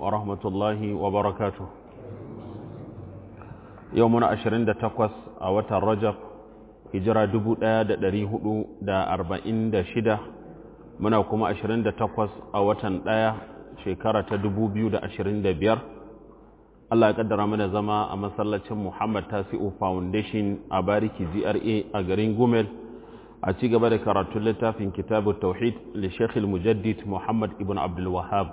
ورحمة الله وبركاته يومنا عشرين دا تقوس أوتا الرجب هجرة دبو دا دا دريه دا أربعين دا شدة muna kuma 28 a watan ɗaya shekara ta 2025 Allah ya kaddara mana zama a masallacin Muhammad Tasi'u Foundation a Bariki GRA a garin Gumel a ci gaba da karatun littafin Kitabu Tauhid li Sheikh Mujaddid Muhammad ibn Abdul Wahhab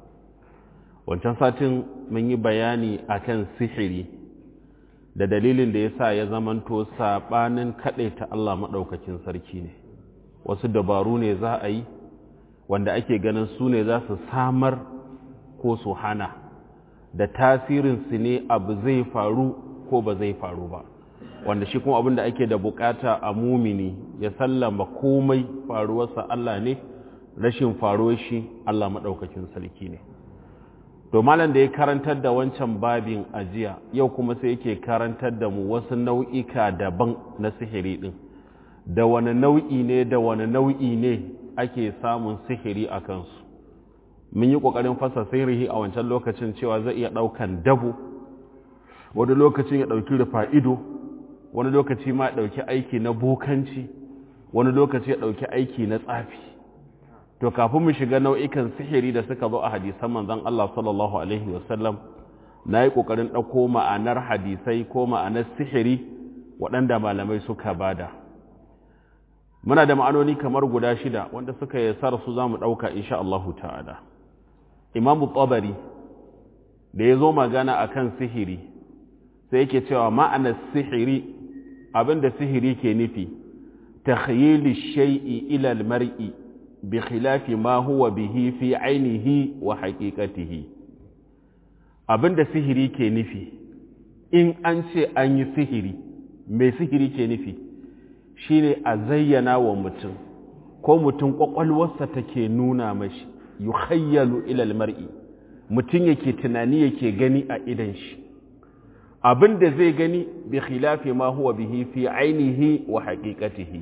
wancan satin mun yi bayani akan sihiri da dalilin da yasa ya zamanto sabanin ta Allah madaukakin sarki ne wasu dabaru ne za a yi wanda ake ganin su ne za su samar ko su hana da tasirinsu ne abu zai faru ko ba zai faru ba wanda shi kuma abin da ake da bukata a mumini ya sallama komai faruwarsa Allah ne rashin faruwar shi Allah maɗaukakin sarki ne to malam da ya karantar da wancan babin ajiya yau kuma sai yake karantar da mu wasu nau'ika daban na sihiri ɗin da wani nau'i ne da wani nau'i ne ake samun sihiri a kansu mun yi ƙoƙarin fasa sihiri a wancan lokacin cewa zai iya ɗaukan dabo wani lokacin ya ɗauki rufa ido wani lokaci ma ya ɗauki aiki na bokanci wani lokaci ya ɗauki aiki na tsafi to kafin mu shiga nau'ikan sihiri da suka zo a hadisan manzon Allah sallallahu alaihi wasallam na yi ƙoƙarin ɗauko ma'anar hadisai ko ma'anar sihiri waɗanda malamai suka bada muna da ma'anoni kamar guda shida wanda suka yi su za mu ɗauka insha Allahu ta'ala imamu tsabari da ya zo magana a kan sihiri sai yake cewa ma'anar sihiri abinda sihiri ke nufi ta khayili shai'i ilal mar'i bi khilafi ma huwa bihi fi ainihi wa haƙiƙatihi abinda sihiri ke nufi in an ce an yi sihiri mai sihiri ke nufi shine a zayyana wa mutum ko mutum kwakwalwarsa take nuna mashi yukhayyalu ilal mar'i mutum yake tunani yake gani a idan shi abin da zai gani bi khilafi ma huwa bihi fi ainihi wa haqiqatihi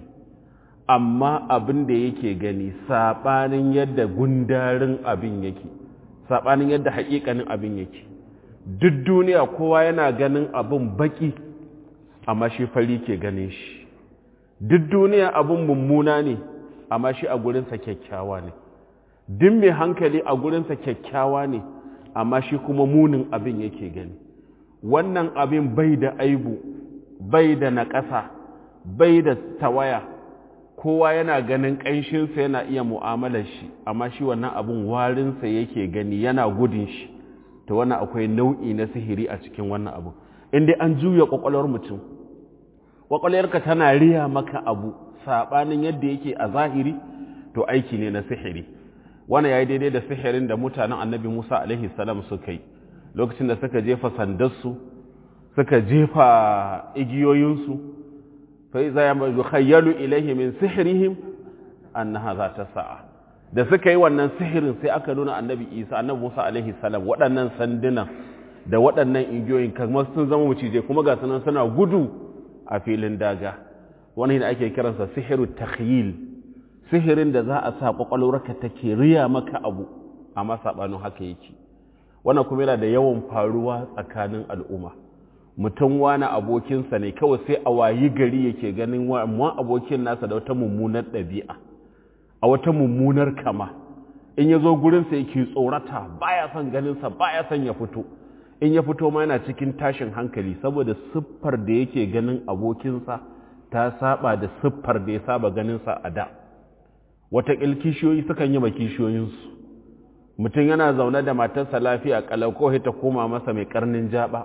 amma abin da yake gani sabanin yadda gundarin abin yake sabanin yadda haƙiƙanin abin yake duk duniya kowa yana ganin abin baki amma shi fari ke ganin shi duk duniya abin mummuna ne amma shi a gurinsa kyakkyawa ne duk mai hankali a gurinsa kyakkyawa ne amma shi kuma munin abin yake gani wannan abin bai da aibu bai da naƙasa bai da tawaya kowa yana ganin ƙanshinsa yana iya mu'amalar shi amma shi wannan abin warinsa yake gani yana gudun shi ta wannan akwai nau'i na sihiri a cikin wannan abu inda an juya ƙwaƙwalwar mutum ƙwaƙwalwarka tana riya maka abu saɓanin yadda yake a zahiri to aiki ne na sihiri wani ya yi daidai da sihirin da mutanen annabi musa alaihi salam suka yi lokacin da suka jefa sandarsu suka jefa igiyoyinsu fai za ya mai khayyalu ilaihi min sihirihim annaha za ta sa'a da suka yi wannan sihirin sai aka nuna annabi isa annabi musa alaihi salam waɗannan sandunan da waɗannan igiyoyin kamar sun zama macije kuma ga sunan suna gudu a filin daga wani da ake kiransa sihiru takhyil sihirin da za a sa kwakwalwarka take riya maka abu amma sabanin haka yake wannan kuma yana da yawan faruwa tsakanin al'umma mutum wani abokinsa ne kawai sai a wayi gari yake ganin wa abokin nasa da wata mummunar ɗabi'a a wata mummunar kama in ya zo gurinsa yake tsorata baya son ganinsa baya son ya fito in ya fito ma yana cikin tashin hankali saboda siffar da yake ganin abokinsa ta saba da siffar da ya saba ganinsa a da wata kishiyoyi sukan yi ma kishiyoyinsu mutum yana zaune da matarsa lafiya kalau ko ta koma masa mai karnin jaba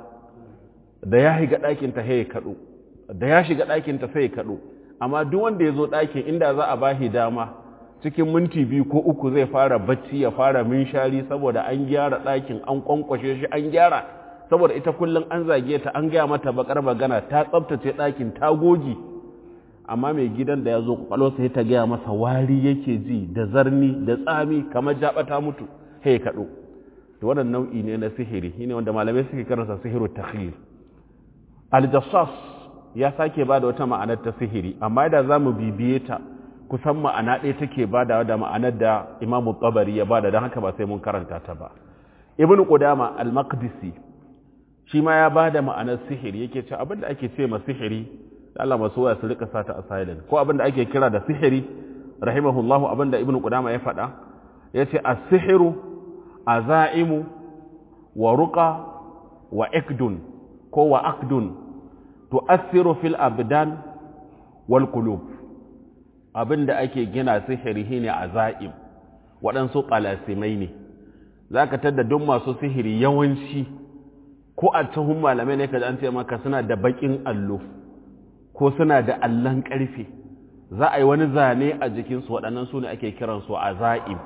da ya shiga ɗakinta sai ya kaɗo da ya shiga ɗakinta sai ya kaɗo amma duk wanda ya zo ɗakin inda za a bashi dama cikin minti biyu ko uku zai fara bacci ya fara minshari saboda an gyara ɗakin an kwankwashe shi an gyara saboda ita kullum an zage ta an gaya mata bakar magana ta tsabtace ɗakin ta goge amma mai gidan da ya zo kwakwalwa sai ta gaya masa wari yake ji da zarni da tsami kamar jaɓa ta mutu sai kaɗo to wannan nau'i ne na sihiri shine wanda malamai suke karanta sihiru takhir aljassas ya sake ba da wata ma'anar ta sihiri amma da za mu bibiye ta kusan ma'ana ɗaya take badawa da ma'anar da imamu tsabari ya bada don haka ba sai mun karanta ta ba ibn qudama al-maqdisi shi ma ya bada ma'anar sihiri yake cewa abinda ake ce ma sihiri Allah masu waya su rika sata a silent ko abinda ake kira da sihiri rahimahullahu abinda ibn qudama ya faɗa yace as-sihiru azaimu wa ruqa wa ikdun ko wa akdun tu'assiru fil abdan wal qulub abinda ake gina sihiri shine azaim waɗansu ƙalasimai ne za ka tadda duk masu sihiri yawanci ko a tuhun malamai ne ka an ce maka suna da baƙin allo ko suna da allon ƙarfe za a yi wani zane a jikinsu waɗannan su ne ake kiransu azaim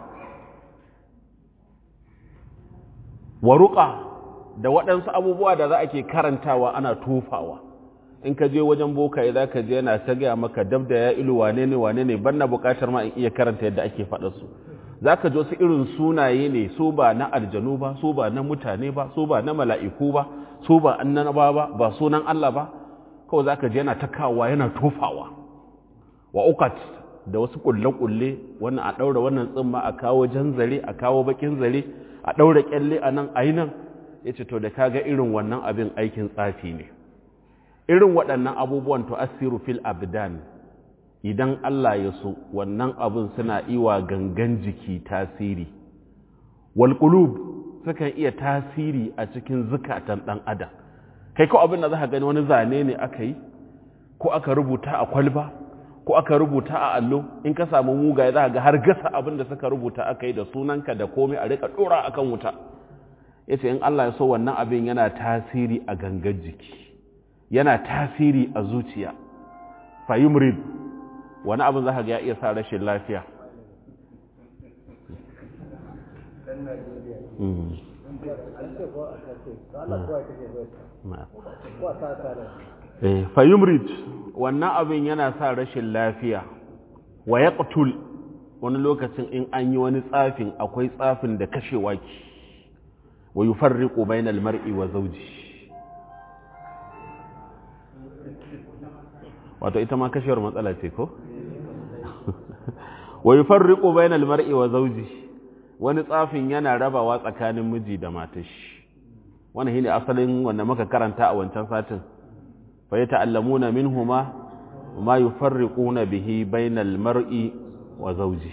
waruƙa da waɗansu abubuwa da za a ke karantawa ana tofawa in ka je wajen bokaye za ka je yana ta gaya maka dab da ya ilu wane ne wane ne ban na buƙatar ma in iya karanta yadda ake faɗa su za ka ji wasu irin sunaye ne su ba na aljanu ba su ba na mutane ba su ba na mala'iku ba su ba annaba ba ba sunan Allah ba kawai za ka ji yana takawa yana tofawa wa ukat da wasu kulle-kulle wannan a ɗaura wannan tsimma a kawo jan zare a kawo bakin zare a ɗaura kyalle a nan a yi nan ya ce to da kaga irin wannan abin aikin tsafi ne irin waɗannan abubuwan to asiru fil abdan idan Allah ya so wannan abin suna iwa gangan jiki tasiri wal qulub sukan iya tasiri a cikin zukatan dan adam kai ko abin da zaka gani wani zane ne aka yi ko aka rubuta a kwalba ko aka rubuta a allo in ka samu mugaye za ga har gasa abin da suka rubuta aka yi da sunanka da komai a rika dora akan wuta yace in Allah ya so wannan abin yana tasiri a gangan jiki yana tasiri a zuciya fayumrid wani abin za ka ga ya iya sa rashin lafiya fayumrid wannan abin yana sa rashin lafiya wa ya wani lokacin in an yi wani tsafin akwai tsafin da kashewa ki wa yi farriƙo bainal mar'i wa zauji wato ita ma kashewar matsala ce ko? wa yi farriƙo bainal mar'i wa zauji wani tsafin yana rabawa tsakanin miji da matashi wani shi ne asalin wanda muka karanta a wancan satin fa yi ta'allamuna min huma ma yi farriƙuna bihi bainal mar'i wa zauji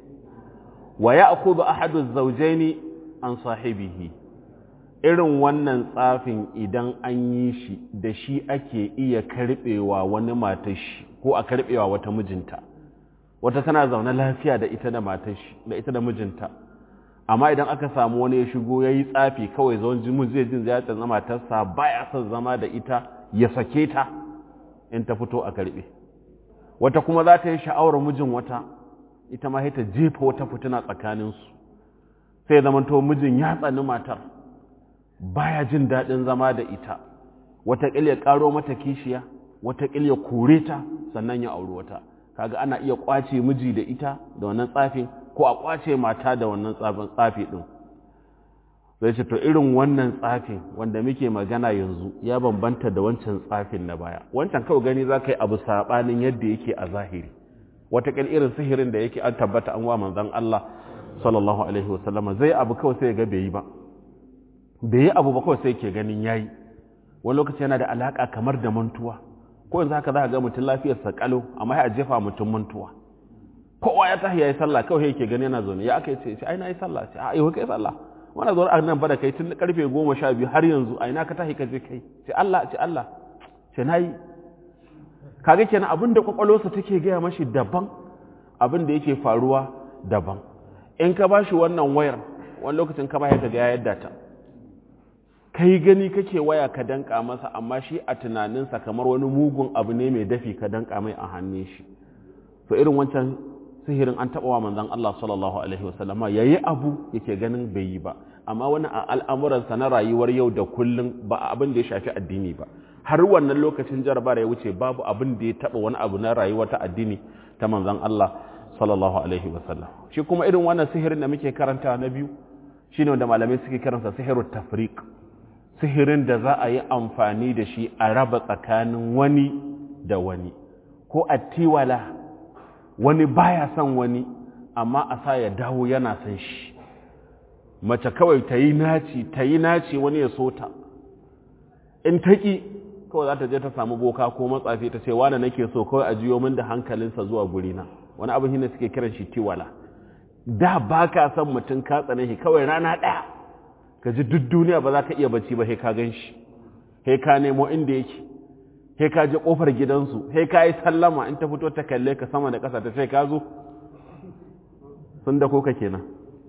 wa ya akudu ahadu zaujaini an sahibihi irin wannan tsafin idan an yi shi da shi ake iya karbewa wani matashi ko a karbewa wata mijinta wata tana zaune lafiya da ita da matashi da ita da mijinta amma idan aka samu wani ya shigo ya yi tsafi kawai zaun jimin zai jin zai tsanna matarsa baya son zama da ita ya sake ta in ta fito a karbe wata kuma za ta yi sha'awar mijin wata ita ma ta jefa wata fitina tsakaninsu sai zamanto mijin ya tsani matar baya jin daɗin zama da ita wataƙil ya ƙaro mata kishiya wataƙil ya kore ta sannan ya auri wata kaga ana iya ƙwace miji da ita da wannan tsafin ko a ƙwace mata da wannan tsafi ɗin zai ce to irin wannan tsafin wanda muke magana yanzu ya bambanta da wancan tsafin na baya wancan kawai gani za ka yi abu saɓanin yadda yake a zahiri wataƙil irin sihirin da yake an tabbata an wa manzon Allah sallallahu alaihi wasallama zai abu kawai sai ga bai yi ba bai yi abu ba kawai sai ke ganin yayi wani lokaci yana da alaka kamar da mantuwa ko yanzu haka za ka ga mutum lafiyarsa kalo amma ya jefa mutum mantuwa kowa ya tahi yayi sallah kawai yake gani yana zaune ya aka ce ai na yi sallah ce a yau kai sallah wannan zuwa a nan ba da kai tun karfe goma sha biyu har yanzu a ina ka tahi ka je kai ce Allah ce Allah ce na yi kaga kenan abin da kwakwalwarsa take gaya mashi daban abin da yake faruwa daban in ka bashi wannan wayar wani lokacin ka ba ya ga yadda ta kai gani kake waya ka danka masa amma shi a tunaninsa kamar wani mugun abu ne mai dafi ka danka mai a hannun shi to irin wancan sihirin an taɓa wa manzon Allah sallallahu alaihi wasallama yayi abu yake ganin bai yi ba amma wani a al'amuransa na rayuwar yau da kullum ba abin da ya shafi addini ba har wannan lokacin jarabar ya wuce babu abin da ya taɓa wani abu na rayuwar ta addini ta manzon Allah sallallahu alaihi wasallam shi kuma irin wannan sihirin da muke karanta na biyu shine wanda malamai suke karansa sihirut tafriq sihirin da za a yi amfani da shi a raba tsakanin wani da wani ko a tiwala wani baya son wani amma a sa ya dawo yana son shi mace kawai ta yi naci ta yi naci wani ya so ta in ta ƙi kawai za ta je ta samu boka ko matsafi ta ce wane nake so kawai a jiyo min da hankalinsa zuwa gurina wani abin shine suke kiran shi tiwala da ba ka san mutum ka tsane shi kawai rana ɗaya ka ji duk duniya ba za ka iya bacci ba sai ka gan shi sai ka nemo inda yake sai ka je kofar gidansu sai ka yi sallama in ta fito ta kalle ka sama da ƙasa ta sai ka zo sun da koka kenan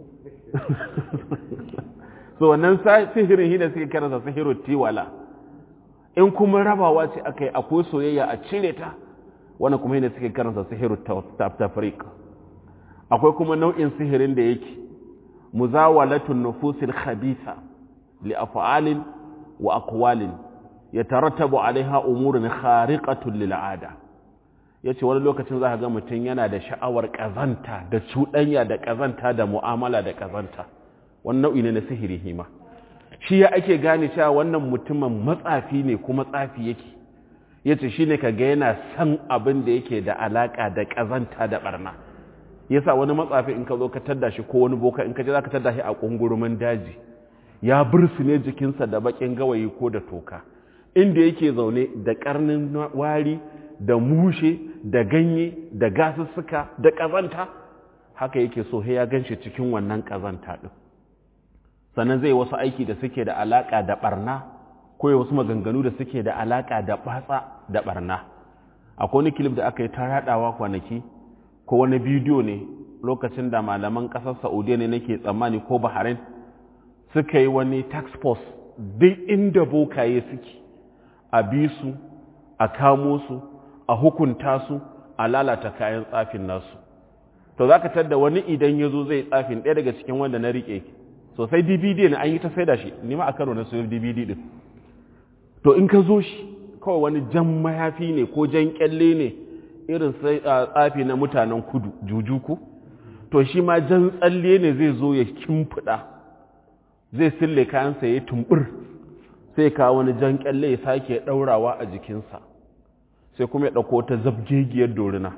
so wannan sihirin shi da suke kiransa sihiru tiwala in kuma rabawa ce aka yi akwai soyayya a cire ta wani kuma yi da suke kiransa sihiru tafrik akwai kuma nau'in sihirin da yake muzawalatun nufusil khabisa li af'alin wa aqwalin yatarattabu alaiha umurun khariqatun lil ada yace wani lokacin zaka ga mutum yana da sha'awar kazanta da cuɗanya da kazanta da mu'amala da kazanta wannan nau'i ne na sihiri hima shi ya ake gane cewa wannan mutumin matsafi ne kuma tsafi yake yace shine kaga yana san abin da yake da alaka da kazanta da barna yasa wani matsafi in ka zo ka tadda shi ko wani boka in ka je zaka tadda shi a kungurumin daji ya ne jikinsa da bakin gawayi ko da toka inda yake zaune da karnin wari da mushe da ganye da gasussuka da kazanta haka yake so ya ganshi cikin wannan kazanta din sannan zai wasu aiki da suke da alaka da barna ko wasu maganganu da suke da alaka da batsa da barna akwai wani kilif da aka yi ta yadawa kwanaki ko wani bidiyo ne lokacin da malaman kasar saudiya ne nake tsammani ko bahrain suka yi wani tax force duk inda bokaye suke a bi su a kamo su a hukunta su a lalata kayan tsafin nasu to za ka tadda wani idan ya zo zai tsafin ɗaya daga cikin wanda na riƙe sosai dvd ne an yi ta sai da shi nima a karo na sayo dvd ɗin to in ka zo shi kawai wani jan mayafi ne ko jan kyalle ne irin tsafi na mutanen kudu jujuku to shi ma jan tsalle ne zai zo ya kimfiɗa zai sille kayansa ya tumbur sai ka wani jan kyalle ya sake ɗaurawa a jikinsa sai kuma ya ɗauko ta zabgegiyar dorina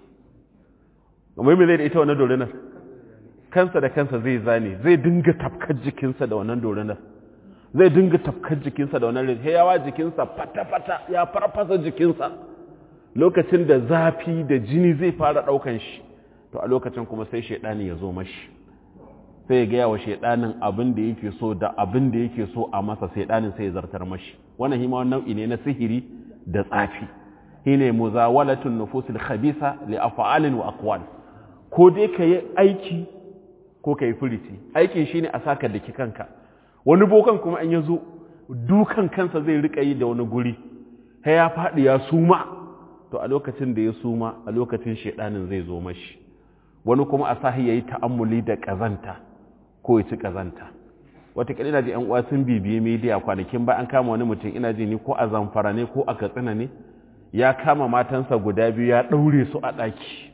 mai mai zai da ita wannan dorinar kansa da kansa zai zane zai dinga tafkar jikinsa da wannan dorinar zai dinga tafkar jikinsa da wannan rai yawa jikinsa fata-fata ya farfasa jikinsa lokacin da zafi da jini zai fara ɗaukan shi to a lokacin kuma sai shaidani ya zo mashi sai ya gaya wa shaidanin abin da yake so da abin da yake so a masa shaidanin sai ya zartar mashi wannan hima nau'i ne na sihiri da tsafi shine muzawalatun nufusil khabisa li af'alin wa aqwal ko dai ka yi aiki ko ka yi furici aikin shine a saka daki kanka wani bokan kuma an yazo dukan kansa zai rika yi da wani guri sai ya faɗi ya suma to a lokacin da ya suma a lokacin shedanin zai zo mashi wani kuma a sahi yayi ta'ammuli da kazanta ko ya ci kazanta wataƙila ina ji ‘yan uwa sun bibiye media kwanakin ba an kama wani mutum ina ji ni ko a zamfara ne ko a katsina ne ya kama matansa guda biyu ya ɗaure su a ɗaki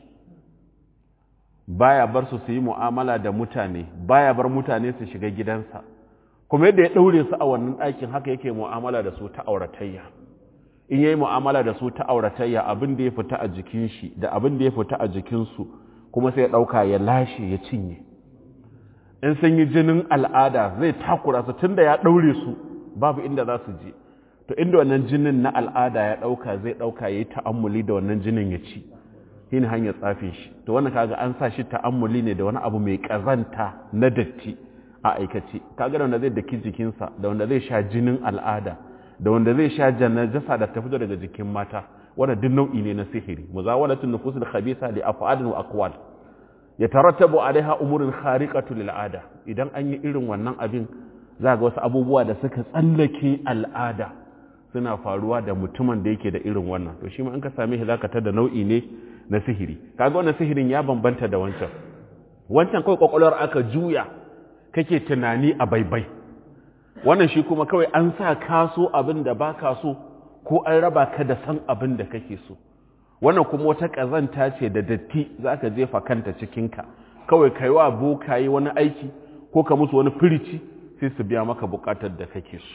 baya bar su su yi mu'amala da mutane baya bar mutane su shiga gidansa kuma yadda ya ɗaure su a wannan ɗakin haka yake mu'amala da su ta auratayya in yayi mu'amala da su ta auratayya abin da ya fita a jikin shi da abin da ya fita a jikinsu kuma sai ya ɗauka ya lashe ya cinye in sun yi jinin al'ada zai takura su tunda ya ɗaure su babu inda za su je to inda wannan jinin na al'ada ya ɗauka zai ɗauka ya yi ta'ammuli da wannan jinin ya ci shi ne hanyar tsafin shi to wannan kaga an sa shi ta'ammuli ne da wani abu mai ƙazanta na datti a aikace kaga da wanda zai daki jikinsa da wanda zai sha jinin al'ada da wanda zai sha janajasa da ta fito daga jikin mata wanda duk nau'i ne na sihiri muzawalatun nufusul khabisa li af'alin wa aqwal yatarattabu alaiha umurun khariqatu lil ada idan an yi irin wannan abin za ga wasu abubuwa da suka tsallake al'ada suna faruwa da mutumin da yake da irin wannan to shi ma in ka same shi zaka tada nau'i ne na sihiri kaga wannan sihirin ya bambanta da wancan wancan kawai kwakwalwar aka juya kake tunani a baibai wannan shi kuma kawai an sa kaso abin da baka so ko an raba ka da san abin da kake so wannan kuma wata ƙazanta ce da datti za ka jefa kanta cikinka kawai ka yi wa bokaye wani aiki ko ka musu wani firici sai su biya maka bukatar da kake so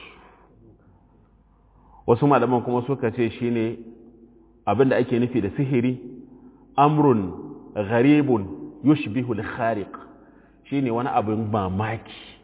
wasu malaman kuma suka ce shi ne abin da ake nufi da sihiri amrun gharibun yushbihu al-khariq shine wani abin mamaki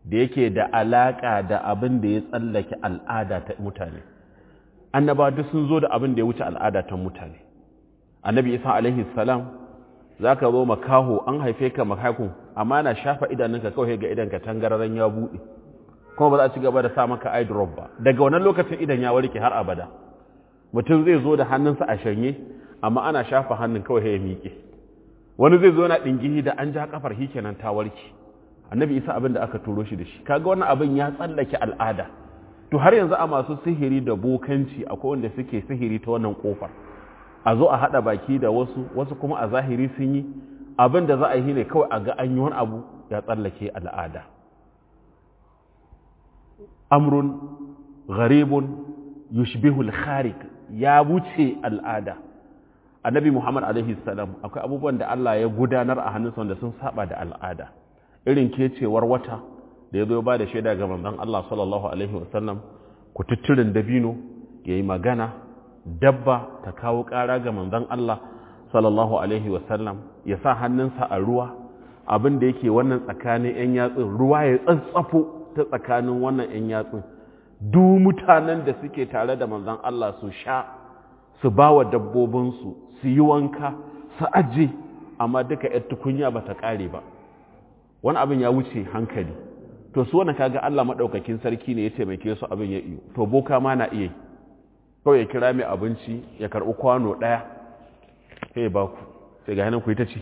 da yake da alaka da abin da ya tsallake al'ada ta mutane annaba duk sun zo da abin da ya wuce al'ada ta mutane annabi isa alaihi salam za ka zo makaho an haife ka makakun amma na shafa idanunka kawai ga idanka tangararen ya buɗe kuma ba za a ci gaba da sa maka eye drop ba daga wannan lokacin idan ya warke har abada mutum zai zo da hannunsa a shanye amma ana shafa hannun kawai ya miƙe wani zai zo na ɗingihi da an ja kafar shi kenan ta warke annabi isa abin da aka turo shi da shi kaga wannan abin ya tsallake al'ada to har yanzu a masu sihiri da bokanci akwai wanda suke sihiri ta wannan kofar a zo a haɗa baki da wasu wasu kuma a zahiri sun yi abin da za a yi ne kawai a ga an yi wani abu ya tsallake al'ada amrun gharibun yushbihul kharik ya wuce al'ada annabi muhammad alaihi salam akwai abubuwan da Allah ya gudanar a hannunsa wanda sun saba da al'ada irin kecewar wata da ya zo ba da shaida ga manzon Allah sallallahu alaihi wasallam kututturin dabino yayi magana dabba ta kawo ƙara ga manzon Allah sallallahu alaihi wasallam ya sa hannunsa a ruwa abin da yake wannan tsakanin 'yan yatsun ruwa ya tsantsafo ta tsakanin wannan 'yan yatsun duk mutanen da suke tare da manzon Allah su sha su ba wa dabbobinsu su yi wanka su aje amma duka 'yar tukunya ba ta ƙare ba wani abin ya wuce hankali to su wani kaga Allah maɗaukakin sarki ne ya taimake su abin ya iyo to boka ma na iya kawai ya kira mai abinci ya karɓi kwano ɗaya sai ba ku sai ga hannun ku yi ta ci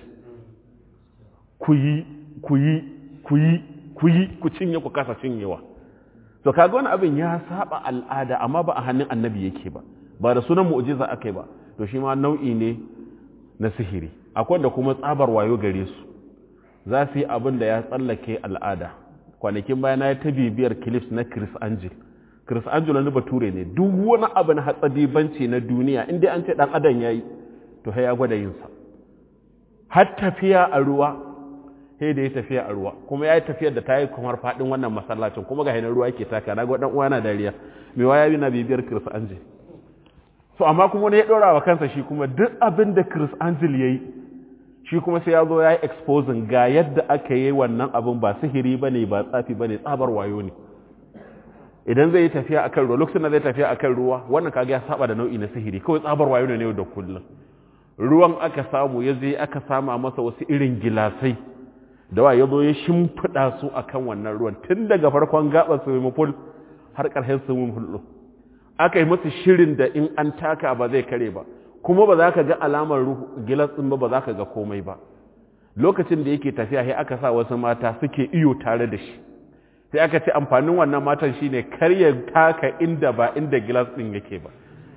ku yi ku yi ku yi ku yi ku cinye ku kasa cinyewa to kaga wani abin ya saba al'ada amma ba a hannun annabi yake ba ba da sunan mu'jiza akai ba to shi ma nau'i ne na sihiri akwai da kuma tsabar wayo gare su za su yi abin da ya tsallake al'ada kwanakin baya na ta bibiyar clips na Chris Angel Chris Angel wani bature ne duk wani abu na hatsadibanci na duniya inda an ce dan adam yayi to sai ya gwada yin sa har tafiya a ruwa sai da ya tafiya a ruwa kuma ya yi tafiyar da ta yi kamar faɗin wannan masallacin kuma ga hainar ruwa yake taka na ga uwa na dariya mai waya bi na bibiyar Chris Angel so amma kuma wani ya ɗora wa kansa shi kuma duk abin da Chris Angel ya yi shi kuma sai ya zo ya yi exposing ga yadda aka yi wannan abin ba sihiri ba ne ba tsafi ba ne tsabar wayo ne idan zai yi tafiya a kan ruwa lokacin da zai tafiya a kan ruwa wannan kaga ya saba da nau'i na sihiri kawai tsabar wayo ne yau da kullum ruwan aka samu ya zai aka sama masa wasu irin gilasai da wa ya zo ya shimfiɗa su a kan wannan ruwan tun daga farkon gaɓar swimming pool har ƙarshen swimming pool aka yi masu shirin da in an taka ba zai kare ba kuma ba za ka ga alamar gilas ɗin ba ba za ka ga komai ba lokacin da yake tafiya sai aka sa wasu mata suke iyo tare da shi sai aka ce amfanin wannan matan shine kar ya taka inda ba inda gilas ɗin yake ba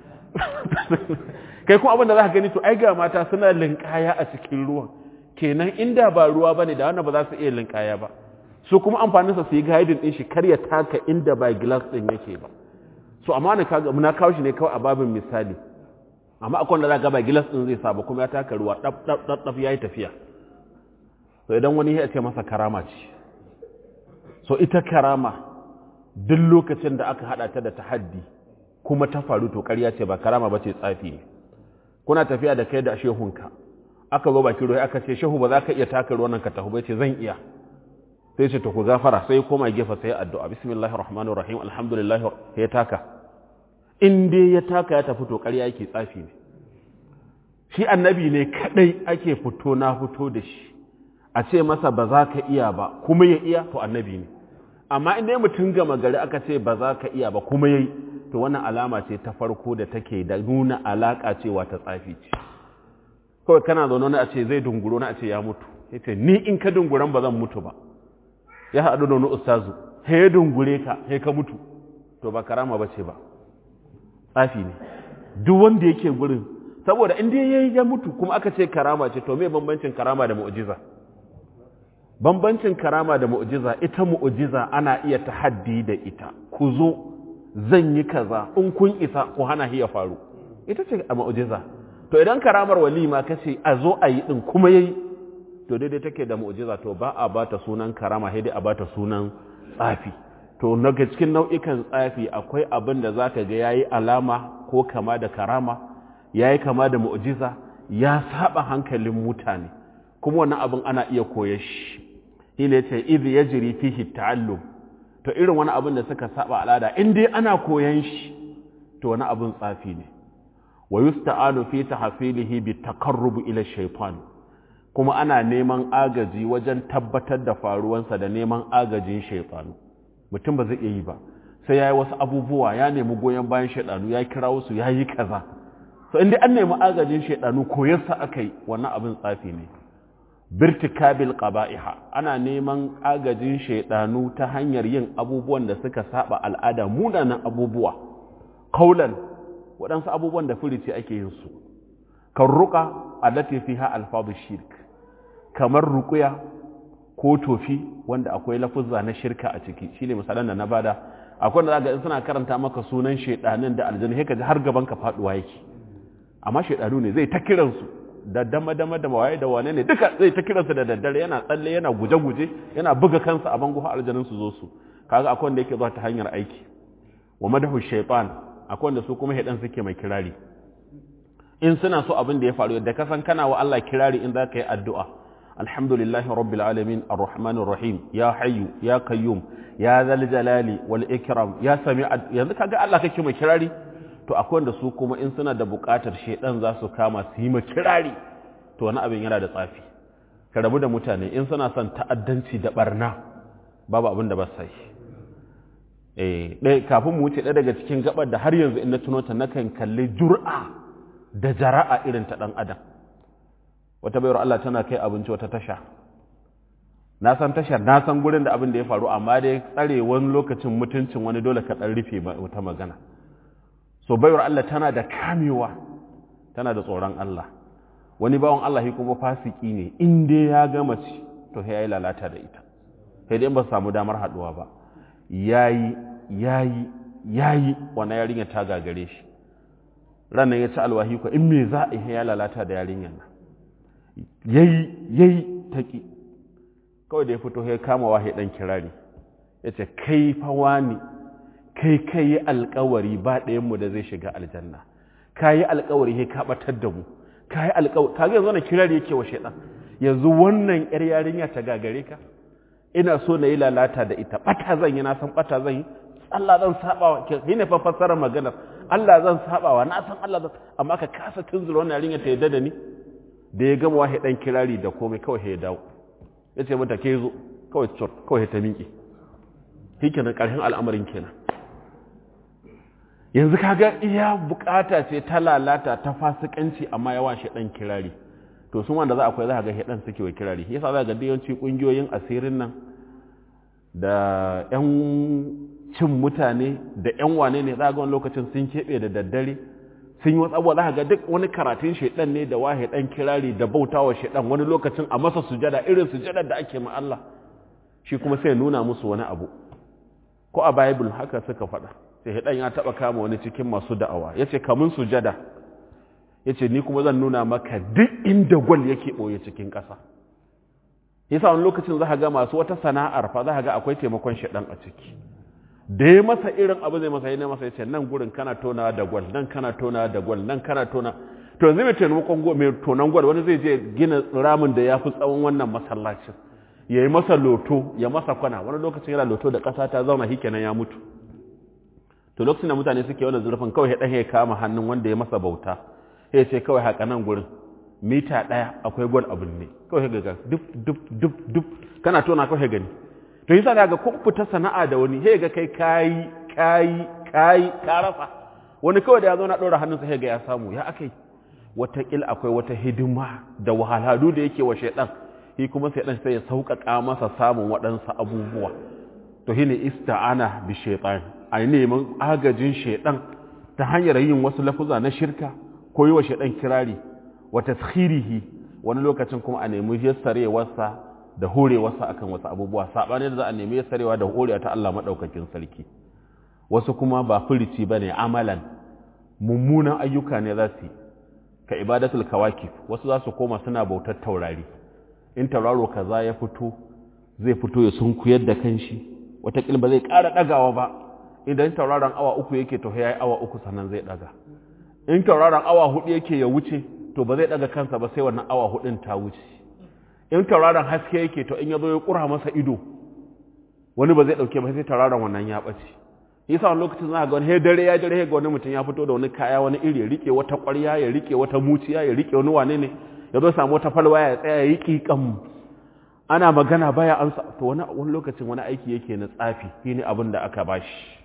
kai kuma abin da za ka gani to ai ga mata suna linkaya a cikin ruwan kenan inda ba ruwa bane da wannan ba za su iya linkaya ba su kuma amfaninsa su yi guiding din shi kar ya taka inda ba glass din yake ba so amma ne kaga muna kawo shi ne kawai a babin misali amma akwai wanda za ga ba glass din zai saba kuma ya taka ruwa dab dab dab dab yayi tafiya so idan wani ya ce masa karama ce so ita karama duk lokacin da aka hada ta da tahaddi kuma ta faru to ƙarya ce ba karama ba ce tsafi ne kuna tafiya da kai da shehunka aka zo baki ruwa aka ce shehu ba za ka iya taka ruwan nan ka tafi bai ce zan iya sai ce to ku gafara sai koma gefe sai addu'a bismillahir rahmanir rahim alhamdulillah ya taka in dai ya taka ya tafi to ƙarya yake tsafi ne shi annabi ne kadai ake fito na fito da shi a ce masa ba za ka iya ba kuma ya iya to annabi ne amma in dai mutum gama gari aka ce ba za ka iya ba kuma yayi to wannan alama ce ta farko da take da nuna alaka cewa ta tsafi ce kawai kana zaune na a ce zai dunguro na a ce ya mutu ya ce ni in ka dunguran ba zan mutu ba ya haɗu da wani ustazu he ya dungure ka he ka mutu to ba karama ba ce ba tsafi ne duk wanda yake gurin saboda in dai yayi ya mutu kuma aka ce karama ce to me bambancin karama da mu'jiza bambancin karama da mu'jiza ita mu'jiza ana iya tahaddi da ita ku zo zan yi kaza in kun isa ku hana shi ya faru ita ce a mu'jiza to idan karamar walima kace a zo a yi din kuma yayi to daidai take da mu'jiza to ba a bata sunan karama sai dai a bata sunan tsafi to daga cikin nau'ikan tsafi akwai abin da zaka ga yayi alama ko kama da karama yayi kama da mu'jiza ya saba hankalin mutane kuma wannan abin ana iya koyar shi shine yace idh yajri fihi ta'allum to irin wani abin da suka saba al'ada in dai ana koyan shi to wani abin tsafi ne wa yusta'anu fi tahfilihi bi taqarrub ila shaytan kuma ana neman agaji wajen tabbatar da faruwansa da neman agajin shaytanu mutum ba zai iya yi ba sai yayi wasu abubuwa ya nemi goyon bayan shaytanu ya kira wasu yayi kaza so in dai an nemi agajin shaytanu koyarsa akai wannan abin tsafi ne birtikabil qaba'iha ana neman agajin shaidanu ta hanyar yin abubuwan da suka saba al'ada munanan abubuwa kaulan waɗansu abubuwan da furici ake yin su kan ruka allati fiha alfadu shirk kamar ruqya ko tofi wanda akwai lafuzza na shirka a ciki shine misalan da na bada akwai da zaka in suna karanta maka sunan shaidanin da aljanna sai ka ji har gaban ka faduwa yake amma shaidanu ne zai ta kiransu da dama-dama da waye da wane ne duka zai ta kiransa da daddare yana tsalle yana guje-guje yana buga kansa a bango har aljanun su zo su kaga akwai wanda yake zuwa ta hanyar aiki wa madahu shaytan akwai wanda su kuma hedan suke mai kirari in suna so abin da ya faru da ka san kana wa Allah kirari in zaka yi addu'a alhamdulillahi rabbil alamin arrahmanir rahim ya hayyu ya qayyum ya zal jalali wal ikram ya sami yanzu kaga Allah kake mai kirari to akwai wanda su kuma in suna da buƙatar shedan za su kama su yi kirari to wani abin yana da tsafi ka rabu da mutane in suna son ta'addanci da barna babu abin da ba sai eh dai kafin mu wuce ɗaya daga cikin gabar da har yanzu in na tuno ta nakan kalli jur'a da jara'a irin ta dan adam wata bayar Allah tana kai abinci wata tasha na san tashar na san gurin da abin da ya faru amma dai tsare wani lokacin mutuncin wani dole ka dan rufe wata magana so baiwar Allah tana da kamewa tana da tsoron Allah wani bawan Allah shi kuma fasiki ne in dai ya ga mace to sai yayi lalata da ita sai dai ba su samu damar haduwa ba yayi yayi yayi wannan yarinya ta gagare shi ranan ya ci alwahi ko in me za a yi ya lalata da yarinyar nan yayi yayi taki kawai da ya fito ya kama wahi dan kirari yace kai fa wani kai kai yi alkawari ba ɗayanmu da zai shiga aljanna ka yi alkawari sai ka batar da mu ka yi alkawari ka yanzu wannan kirari yake wa shaidan yanzu wannan yar yarinya ta gagare ka ina so na yi lalata da ita bata zan yi na san bata zan yi Allah zan saba wa ki ne fa fassarar maganar Allah zan saba wa na san Allah zan amma ka kasa tunzura wannan yarinya ta yadda da ni da ya gama wahi dan kirari da komai kawai ya dawo yace mata ke zo kawai tsor kawai ta miƙe shikenan ƙarshen al'amarin kenan yanzu kaga iya bukata ce ta lalata ta fasikanci amma yawa shi dan kirari to sun wanda za akwai za ga hedan suke wa kirari yasa za ga yawanci kungiyoyin asirin nan da yan cin mutane da yan wane ne za ga wani lokacin sun keɓe da daddare sun yi wasu za ga duk wani karatun shaidan ne da wahe dan kirari da bautawa shaidan wani lokacin a masa sujada irin sujadar da ake ma Allah shi kuma sai nuna musu wani abu ko a bible haka suka faɗa sai hidan ya taba kama wani cikin masu da'awa yace kamun sujada yace ni kuma zan nuna maka duk inda gwal yake boye cikin ƙasa yasa wani lokacin za ga masu wata sana'ar fa za ga akwai taimakon shaɗan a ciki da ya masa irin abu zai masa yana masa yace nan gurin kana tona da gwal nan kana tona da gwal nan kana tona to yanzu mai taimakon gwal mai tonan gwal wani zai je gina ramin da ya fi tsawon wannan masallacin ya yi masa loto ya masa kwana wani lokacin yana loto da ƙasa ta zauna hikenan ya mutu to lokacin da mutane suke wani zurfin kawai ya ɗan kama hannun wanda ya masa bauta ya ce kawai haka nan gurin mita ɗaya akwai gwal abin ne kawai ga duk duk duk duk kana tona kawai gani to yasa da ga kun fita sana'a da wani sai ga kai kayi kayi kayi ka rasa wani kawai da ya zo na ɗora hannunsa sai ga ya samu ya akai watakil akwai wata hidima da wahalhalu da yake wa shaidan shi kuma sai dan sai ya sauƙaƙa masa samun waɗansu abubuwa to shine ista'ana bi shaitan a neman agajin shaidan ta hanyar yin wasu lafuza na shirka ko yi wa shaidan kirari wa taskhirihi wani lokacin kuma a nemi yassarewarsa da horewarsa akan wasu abubuwa saɓanin da za a nemi yassarewa da horewa ta Allah maɗaukakin sarki wasu kuma ba furici ba ne amalan mummunan ayyuka ne za su yi ka ibadatul kawakif wasu za su koma suna bautar taurari in tauraro kaza ya fito zai fito ya sunkuyar da kanshi wataƙil ba zai ƙara ɗagawa ba idan tauraron awa uku yake to ya yi awa uku sannan zai ɗaga in tauraron awa hudu yake ya wuce to ba zai ɗaga kansa ba sai wannan awa hudun ta wuce in tauraron haske yake to in ya zo ya ƙura masa ido wani ba zai ɗauke ba sai tararon wannan ya ɓace yasa wani lokacin za ga wani he dare ya dare ga wani mutum ya fito da wani kaya wani iri ya rike wata ƙwarya ya rike wata muciya ya rike wani wane ne ya zo samu wata falwa ya tsaya ya yi ƙiƙan ana magana baya an sa to wani wani lokacin wani aiki yake na tsafi shine abin da aka bashi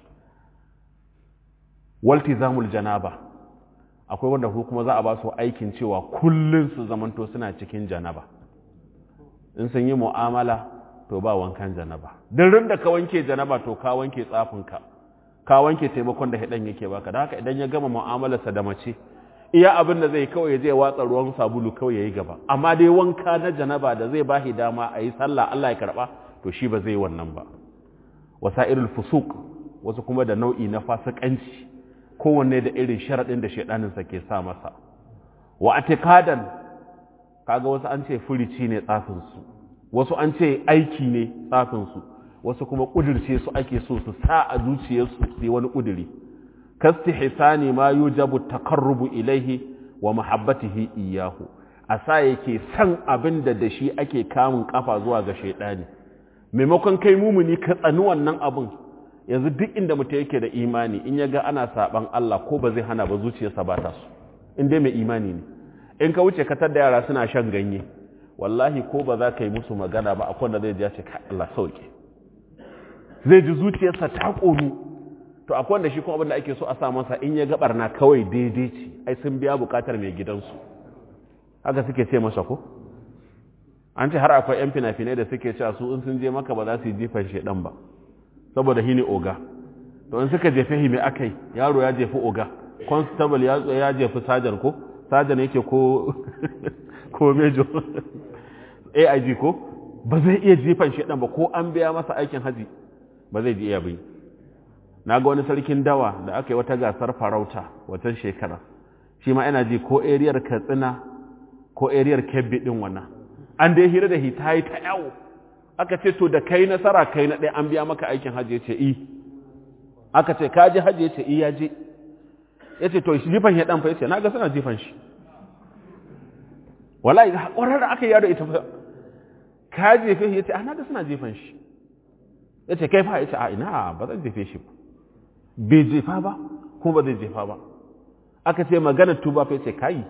waltizamul janaba akwai wanda ko kuma za a ba su aikin cewa kullun su zamanto suna cikin janaba in sun yi mu'amala to ba wankan janaba duk da ka wanke janaba to ka wanke tsafinka ka wanke taimakon da hidan yake baka da haka idan ya gama mu'amalarsa da mace iya abin da zai kawai zai watsa ruwan sabulu kawai yayi gaba amma dai wanka na janaba da zai bashi dama a yi sallah Allah ya karba to shi ba zai wannan ba wasairul fusuq wasu kuma da nau'i na fasikanci kowanne da irin sharadin da shedanin sa ke sa masa wa atiqadan kaga wasu an ce furici ne tsafin su wasu an ce aiki ne tsafin su wasu kuma kudirce su ake so su sa a zuciyarsu su yi wani kudiri kastihsani ma yujabu takarrubu ilaihi wa mahabbatihi iyahu asa yake san abin da da shi ake kamun kafa zuwa ga shaidani maimakon kai mumuni ka tsani wannan abin yanzu duk inda mutum yake da imani in ya ga ana saban Allah ko ba zai hana ba zuciyarsa ba ta so in dai mai imani ne in ka wuce katar da yara suna shan ganye wallahi ko ba za ka yi musu magana ba akwai wanda zai ji ya ce Allah sauke zai ji zuciyarsa ta ƙonu to akwai wanda shi kuma abin da ake so a sa masa in ya gabar na kawai daidai ce ai sun biya bukatar mai gidansu haka suke ce masa ko an ce har akwai yan fina-finai da suke cewa su in sun je maka ba za su yi jifan shedan ba saboda hini oga to in suka jefe hi mai akai yaro ya jefi oga constable ya ya jefi sajan ko sajan yake ko ko mejo AIG ko ba zai iya jifan shedan ba ko an biya masa aikin haji ba zai ji iya bai na ga wani sarkin dawa da aka yi wata gasar farauta watan shekara shi ma yana ji ko ariyar katsina ko ariyar kebbi din wannan an dai hira da hita yi ta yawo aka ce to da kai nasara kai na ɗaya an biya maka aikin hajji ya ce i aka ce ka ji hajji ya ce i ya je ya ce to jifan ya ɗanfa ya ce na ga suna jifan shi wala ƙwarar da aka yi yaro ita fa ka jefe shi ya ce a na ga suna jifan shi ya ce kai fa ya ce a ina ba zan jefe shi ba bai jefa ba kuma ba zai jefa ba aka ce magana tuba fa yace kai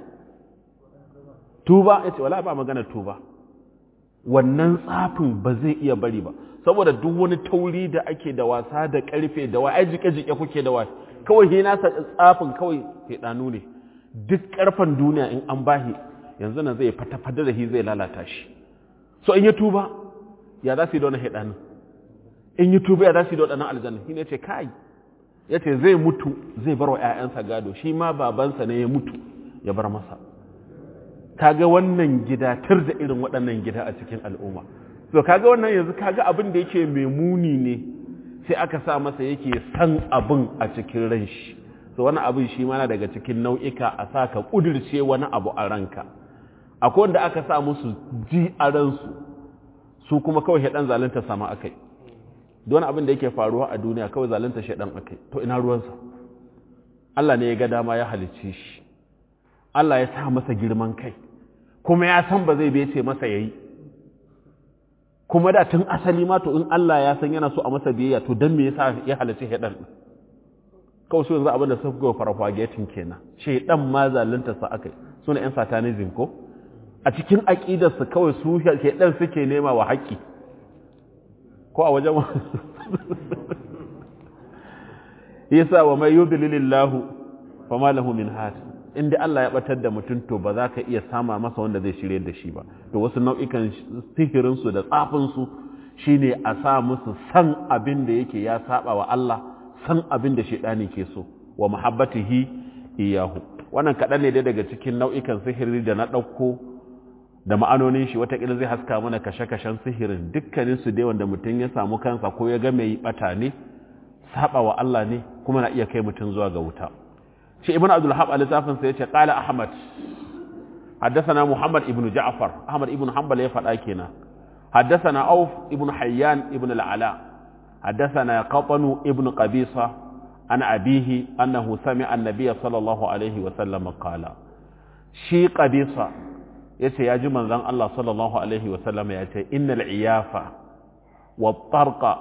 tuba yace wala ba magana tuba wannan tsafin ba zai iya bari ba saboda duk wani tauri da ake da wasa da karfe da wai jike jike kuke da wai kawai he nasa tsafin kawai danu ne duk karfan duniya in an bahi yanzu nan zai fata fada da shi zai lalata shi so in ya tuba ya za su yi da wani hedanin in yi tuba ya za su yi da waɗannan aljanna shi ne ce kai ya ce zai mutu zai bar wa 'ya'yansa gado shi ma babansa ne ya mutu ya bar masa kaga wannan gida tar da irin waɗannan gida a cikin al'umma so kaga wannan yanzu kaga abin da yake mai muni ne sai aka sa masa yake san abin a cikin ran shi so wani abin shi mana daga cikin nau'ika a sa ka ƙudirce wani abu a ranka akwai wanda aka sa musu ji a ransu su kuma kawai shaɗan zalunta sama akai don abin da yake faruwa a duniya kawai zalunta shaɗan akai to ina ruwansa Allah ne ya ga dama ya halicce shi Allah ya sa masa girman kai kuma ya san ba zai bece masa yayi kuma da tun asali ma to in Allah ya san yana so a masa biyayya to dan me yasa ya halicce shaɗan din kawai su yanzu abin da suka ga farfagetin kenan shaɗan ma zalunta sa akai suna yan satanism ko a cikin aqidarsu kawai su shaɗan suke nema wa haƙƙi ko a wajen yasa wa mai yudlilillahu fama lahu min had inda Allah ya batar da mutum to ba za ka iya sama masa wanda zai shirye da shi ba to wasu nau'ikan sihirin su da tsafin su shine a sa musu san abin da yake ya saba wa Allah san abin da shedani ke so wa muhabbatihi iyahu wannan kaɗan ne dai daga cikin nau'ikan sihiri da na ɗauko da ma'anonin shi watakila zai haska mana kashe-kashen sihirin dukkaninsu dai wanda mutum ya samu kansa ko ya ga mai bata ne saba wa Allah ne kuma na iya kai mutum zuwa ga wuta shi ibn abdul hab al-zafin sai yace qala ahmad haddathana muhammad ibn ja'far ahmad ibn hanbal ya faɗa kenan haddathana auf ibn hayyan ibn al-ala haddathana qatanu ibn qabisa an abihi annahu sami'a an-nabiy sallallahu alaihi wa sallam qala shi qabisa ya ce ya ji manzan Allah sallallahu Alaihi wasallam ya ce innal iyafa wa tarqa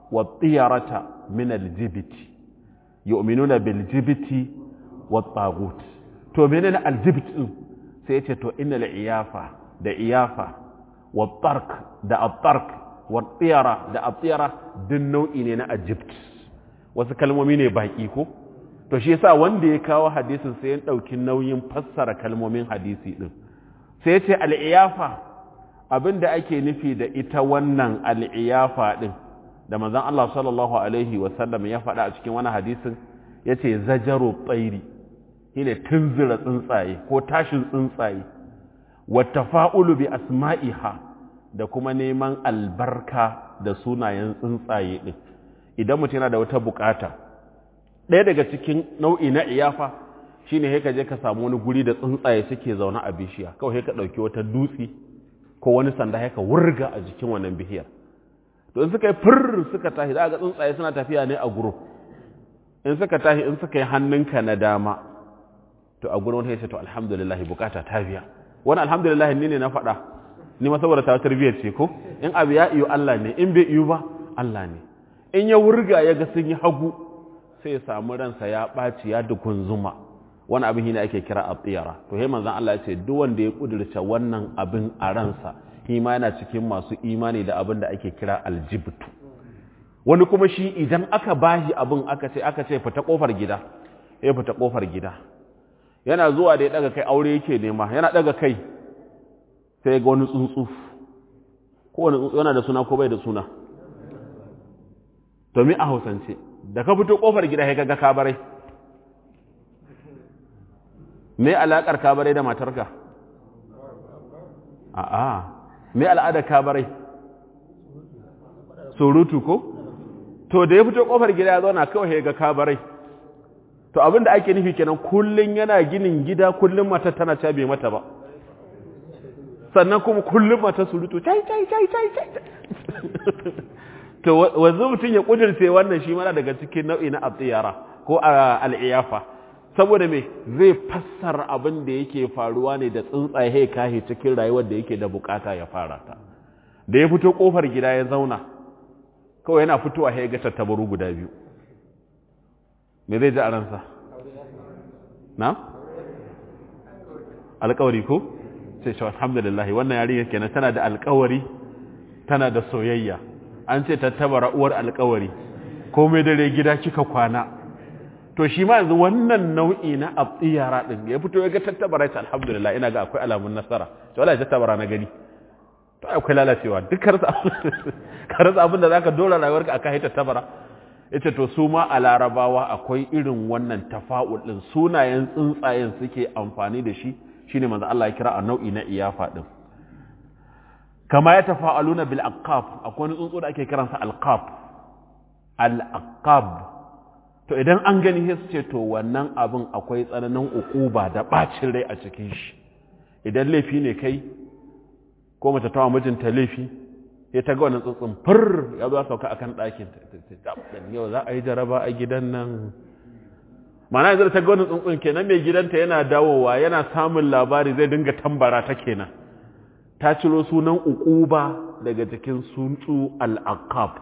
wa tiyarata min aljibiti yu'minuna bil jibiti wa tagut to menene aljibit din sai yace to innal iyafa da iyafa wa tark da at-tark wa tiyara da at-tiyara din nau'i ne na aljibt wasu kalmomi ne baki ko to shi yasa wanda ya kawo hadisin sai ya dauki nauyin fassara kalmomin hadisi din sai yace al-iyafa abinda ake nufi da ita wannan al-iyafa din da manzon Allah sallallahu alaihi wa sallam ya faɗa a cikin wani hadisin yace zajaru tsairi shine tunzura tsuntsaye ko tashin tsuntsaye wa tafa'ulu bi asma'iha da kuma neman albarka da sunayen tsuntsaye din idan mutum yana da wata bukata ɗaya daga cikin nau'i na iyafa shine sai ka je ka samu wani guri da tsuntsaye suke zaune a bishiya kawai ka ɗauki wata dutse ko wani sanda ka wurga a jikin wannan bishiyar to in suka yi fir suka tashi za ga tsuntsaye suna tafiya ne a group in suka tashi in suka yi hannunka na dama to a gurin wani ya ce to alhamdulillah bukata ta biya wani alhamdulillah ni ne na faɗa ni ma saboda ta tarbiyyar ce ko in abu ya iyo Allah ne in bai iyo ba Allah ne in ya wurga ya ga sun yi hagu sai ya samu ransa ya ɓaci ya dukun zuma wani abin ne ake kira abtiyara to he manzon Allah ya ce duk wanda ya kudurce wannan abin a ransa shi ma yana cikin masu imani da abin da ake kira aljibtu wani kuma shi idan aka bashi abin aka ce aka ce fita kofar gida ya fita kofar gida yana zuwa da ya daga kai aure yake nema yana daga kai sai ga wani tsuntsu ko wani tsuntsu yana da suna ko bai da suna to mi a hausance da ka fito kofar gida sai ga kabarai me alakar kabarai da matarka a'a me al'ada kabarai surutu ko to da ya fito kofar gida ya zauna kawai ga kabarai to abin da ake nufi kenan kullun yana ginin gida kullun mata tana cabe mata ba sannan kuma kullun mata surutu cai cai cai cai cai to wanzu mutum ya kudirce wannan shi mana daga cikin nau'i na abtiyara ko al'iyafa saboda me zai fassara abin da yake faruwa ne da tsuntsaye kahi cikin rayuwar da yake da bukata ya fara ta da ya fito kofar gida ya zauna kawai yana fitowa ya ga tattabaru guda biyu me zai ji a ransa na alkawari ko sai shi alhamdulillah wannan yarinya kenan tana da alkawari tana da soyayya an ce tattabara uwar alkawari komai dare gida kika kwana to shi ma yanzu wannan nau'i na abtiyara din ya fito ya ga tattabara ta alhamdulillah ina ga akwai alamun nasara to wallahi tattabara na gani to akwai lalacewa duk karasa abin da zaka dora rayuwarka akan haita tattabara yace to su ma a larabawa akwai irin wannan tafa'ul din sunayen tsuntsayen suke amfani da shi shine manzo Allah ya kira a nau'i na iyafa din kama ya tafa'aluna bil aqab akwai wani tsuntsu da ake kiransa alqab al aqab to idan an gani sai su ce to wannan abin akwai tsananin ukuba da bacin rai a cikin shi idan laifi ne kai ko mace tawa mijinta laifi ya ta ga wannan tsuntsun fur ya zo sauka akan ɗakin yau za a yi jaraba a gidan nan mana yanzu ta ga wannan tsuntsun kenan mai gidanta yana dawowa yana samun labari zai dinga tambara ta kenan ta ciro sunan ukuba daga cikin tsuntsu al-aqab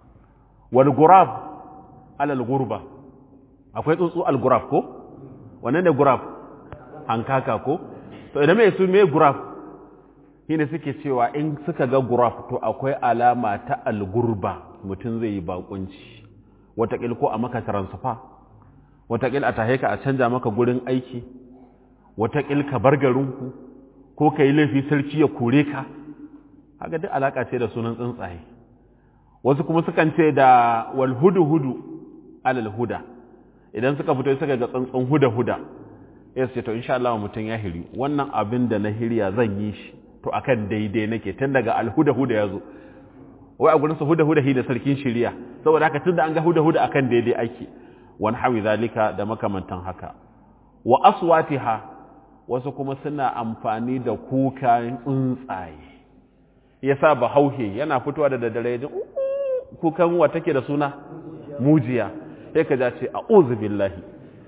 wal gurab alal gurba akwai tsuntsu al-gurab ko wannan ne gurab hankaka ko to idan mai su mai gurab shine suke cewa in suka ga gurab to akwai alama ta al-gurba mutum zai yi bakunci watakil ko a maka transfer watakil a tahe ka a canja maka gurin aiki watakil ka bar garinku ko ka yi laifi sarki ya kore ka haka duk alaka ce da sunan tsuntsaye wasu kuma sukan ce da wal hudu hudu alal huda idan suka fito suka ga tsantsan huda huda ya ce to insha Allah mutum ya hiri wannan abin da na hiriya zan yi shi to akan daidai nake tun daga al huda huda ya zo wai a gurinsa huda huda hi da sarkin shiriya saboda haka tun da an ga huda huda akan daidai ake wani hawi zalika da makamantan haka wa aswatiha wasu kuma suna amfani da kukan tsuntsaye yasa bahauhe yana fitowa da daddare ya kukan wa take da suna mujiya sai ka ja ce a billahi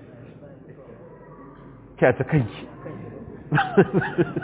kyata kanki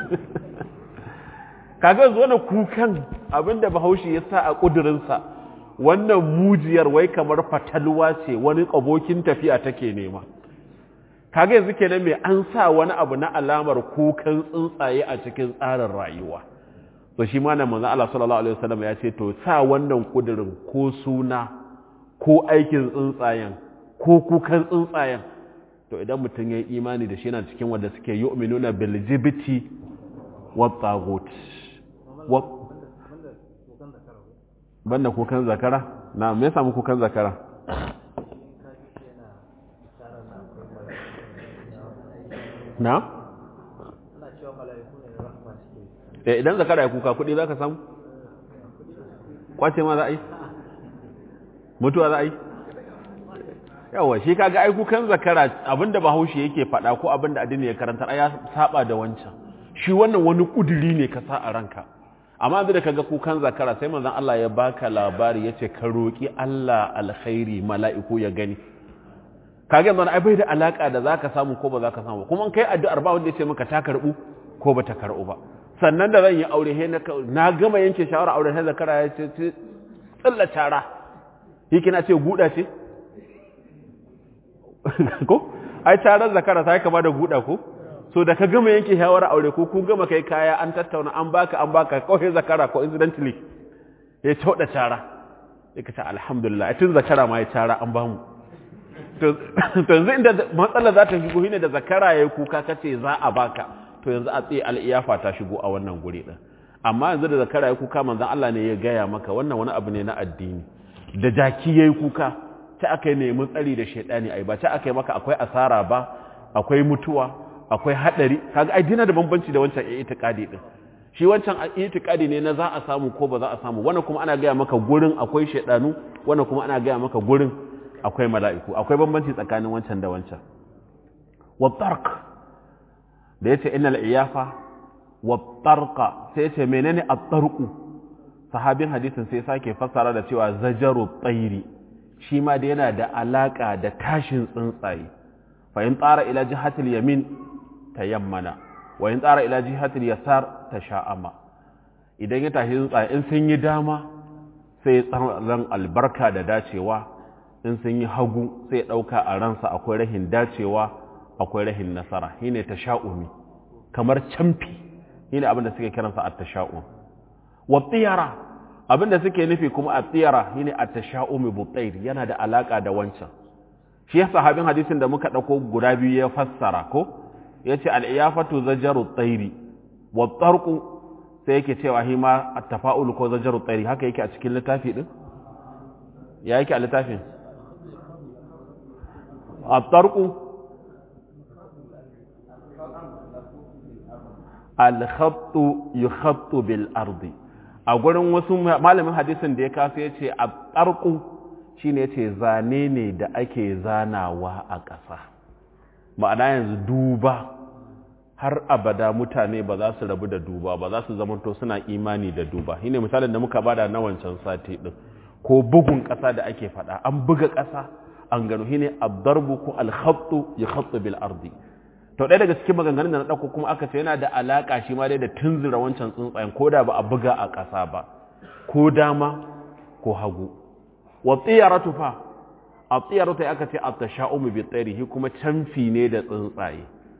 kaga yanzu wani kukan abinda bahaushe ya sa a ƙudurinsa wannan mujiyar wai kamar fatalwa ce wani abokin tafiya take nema kaga yanzu kenan mai an sa wani abu na alamar kukan tsuntsaye a cikin tsarin rayuwa to shi ma nan manzo Allah sallallahu alaihi wasallam ya ce to sa wannan kudirin ko suna ko aikin tsuntsayen ko kukan tsuntsayen to idan mutum ya yi imani da shi yana cikin wanda suke yu'minuna bil jibti wa tagut wa banda kukan zakara na me yasa mu kukan zakara na eh idan zakara ya kuka kudi zaka samu kwace ma za a yi mutuwa za a yi yawa shi kaga ai kukan zakara abinda bahaushe yake faɗa ko abinda addini ya karanta ya saba da wancan shi wannan wani kuduri ne ka sa a ranka amma yanzu da kaga kukan zakara sai manzon Allah ya baka labari yace ka roki Allah alkhairi mala'iku ya gani kage yanzu ai bai da alaka da zaka samu ko ba zaka samu kuma kai addu'ar ba wanda yace maka ta karbu ko ba ta karbu ba sannan da zan yi aure he na gama yanke shawara aure sai zakara ya ce tsalla tara yake na ce guda ce ko ai tarar zakara sai kama da guda ko so da ka gama yanke shawara aure ko kun gama kai kaya an tattauna an baka an baka kawai zakara ko incidentally ya tauda tara ya kace alhamdulillah tun zakara ma ya tara an bamu to yanzu inda matsala za ta shigo shine da zakara yayi kuka kace za a baka to yanzu a tsaye al'iyafa ta shigo a wannan guri din amma yanzu da zakara yayi kuka manzon Allah ne ya gaya maka wannan wani abu ne na addini da jaki yayi kuka ta aka yi nemi tsari da shaidani ai ba ta aka yi maka akwai asara ba akwai mutuwa akwai hadari kaga ai dina da bambanci da wancan itiqadi din shi wancan itiqadi ne na za a samu ko ba za a samu wannan kuma ana gaya maka gurin akwai shaidanu wannan kuma ana gaya maka gurin akwai mala'iku akwai bambanci tsakanin wancan da wancan wa tarq da yace innal iyafa wa tarqa sai yace menene at-tarqu sahabin hadisin sai sake fassara da cewa zajaru tsairi shi ma da yana da alaka da tashin tsuntsaye fa in tsara ila jihatil yamin tayammana wa in tsara ila jihatil yasar tasha'ama idan ya tashi tsuntsaye in sun yi dama sai tsaron albarka da dacewa in sun yi hagu sai ɗauka a ransa akwai rahin dacewa akwai rahin nasara shine tasha'umi kamar camfi shine abin da suke kiransa at-tasha'um wa tiyara abinda suke nufi kuma a tsira shine at-tasha'umi butair yana da alaka da wancan shi ya sahabin hadisin da muka dauko guda biyu ya fassara ko yace al-iyafatu zajaru tsairi wa tarqu sai yake cewa hi ma at-tafa'ul ko zajaru tsairi haka yake a cikin littafi din ya yake a littafin at-tarqu al-khattu yukhattu bil ardi a gurin wasu malamin hadisin da ya kasu ya ce a tsarku shi ne ce zane ne da ake zanawa a ƙasa ma'ana yanzu duba har abada mutane ba za su rabu da duba ba za su zamanto suna imani da duba shi ne misalin da muka bada na wancan sati ɗin ko bugun ƙasa da ake faɗa an buga ƙasa an gano shi ne abdarbu ko alhattu ya hatsu bil ardi to ɗaya daga cikin maganganun da na ɗauko kuma aka ce yana da alaƙa shi ma dai da tunzura wancan tsuntsayen ko da ba a buga a ƙasa ba ko dama ko hagu wa tsiyaratu fa a tsiyaratu ya aka ce a tasha'umu bi tsarihi kuma canfi ne da tsuntsaye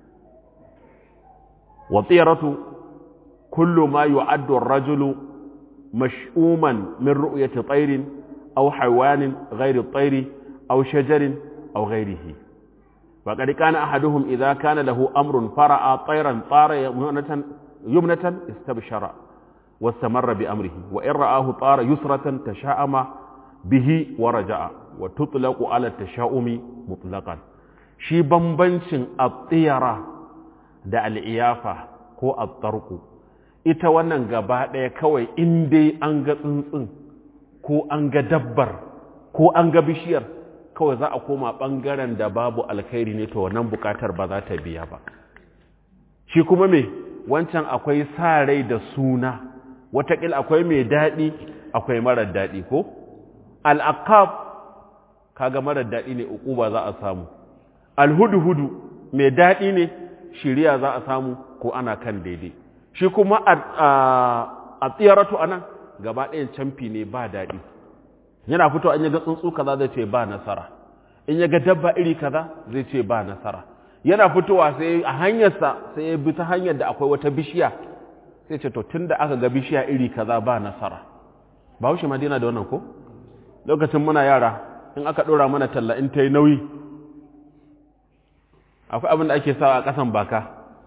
wa tsiyaratu kullu ma yu'addu ar-rajulu mash'uman min ru'yati tsairin aw hayawanin ghairi tsairi aw shajarin aw ghairihi وقد كان أحدهم إذا كان له أمر فرأى طيرا طار يمنة, يمنة استبشر واستمر بأمره وإن رآه طار يسرة تشاءم به ورجع وتطلق على التشاؤم مطلقا شي بمبنشن الطيرة da al'iyafa ko attarku ita wannan gaba ɗaya kawai in dai an ga tsuntsun ko an ga dabbar ko an ga bishiyar kawai za a koma ɓangaren da babu alkhairi ne to wannan bukatar ba za ta biya ba shi kuma me wancan akwai sa rai da suna watakil akwai mai daɗi akwai marar daɗi ko al'aqab kaga marar daɗi ne uquba za a samu alhudu-hudu mai daɗi ne shiriya za a samu ko ana kan daidai shi kuma a tsiyaratu anan gaba ɗayan camfi ne ba daɗi yana fito in ya ga tsuntsu kaza zai ce ba nasara in ya ga dabba iri kaza zai ce ba nasara yana fitowa sai a hanyarsa sai ya bi ta hanyar da akwai wata bishiya sai ce to tun da aka ga bishiya iri kaza ba nasara ba haushe madina da wannan ko lokacin muna yara in aka ɗora mana talla in ta yi nauyi akwai abin da ake sawa a ƙasan baka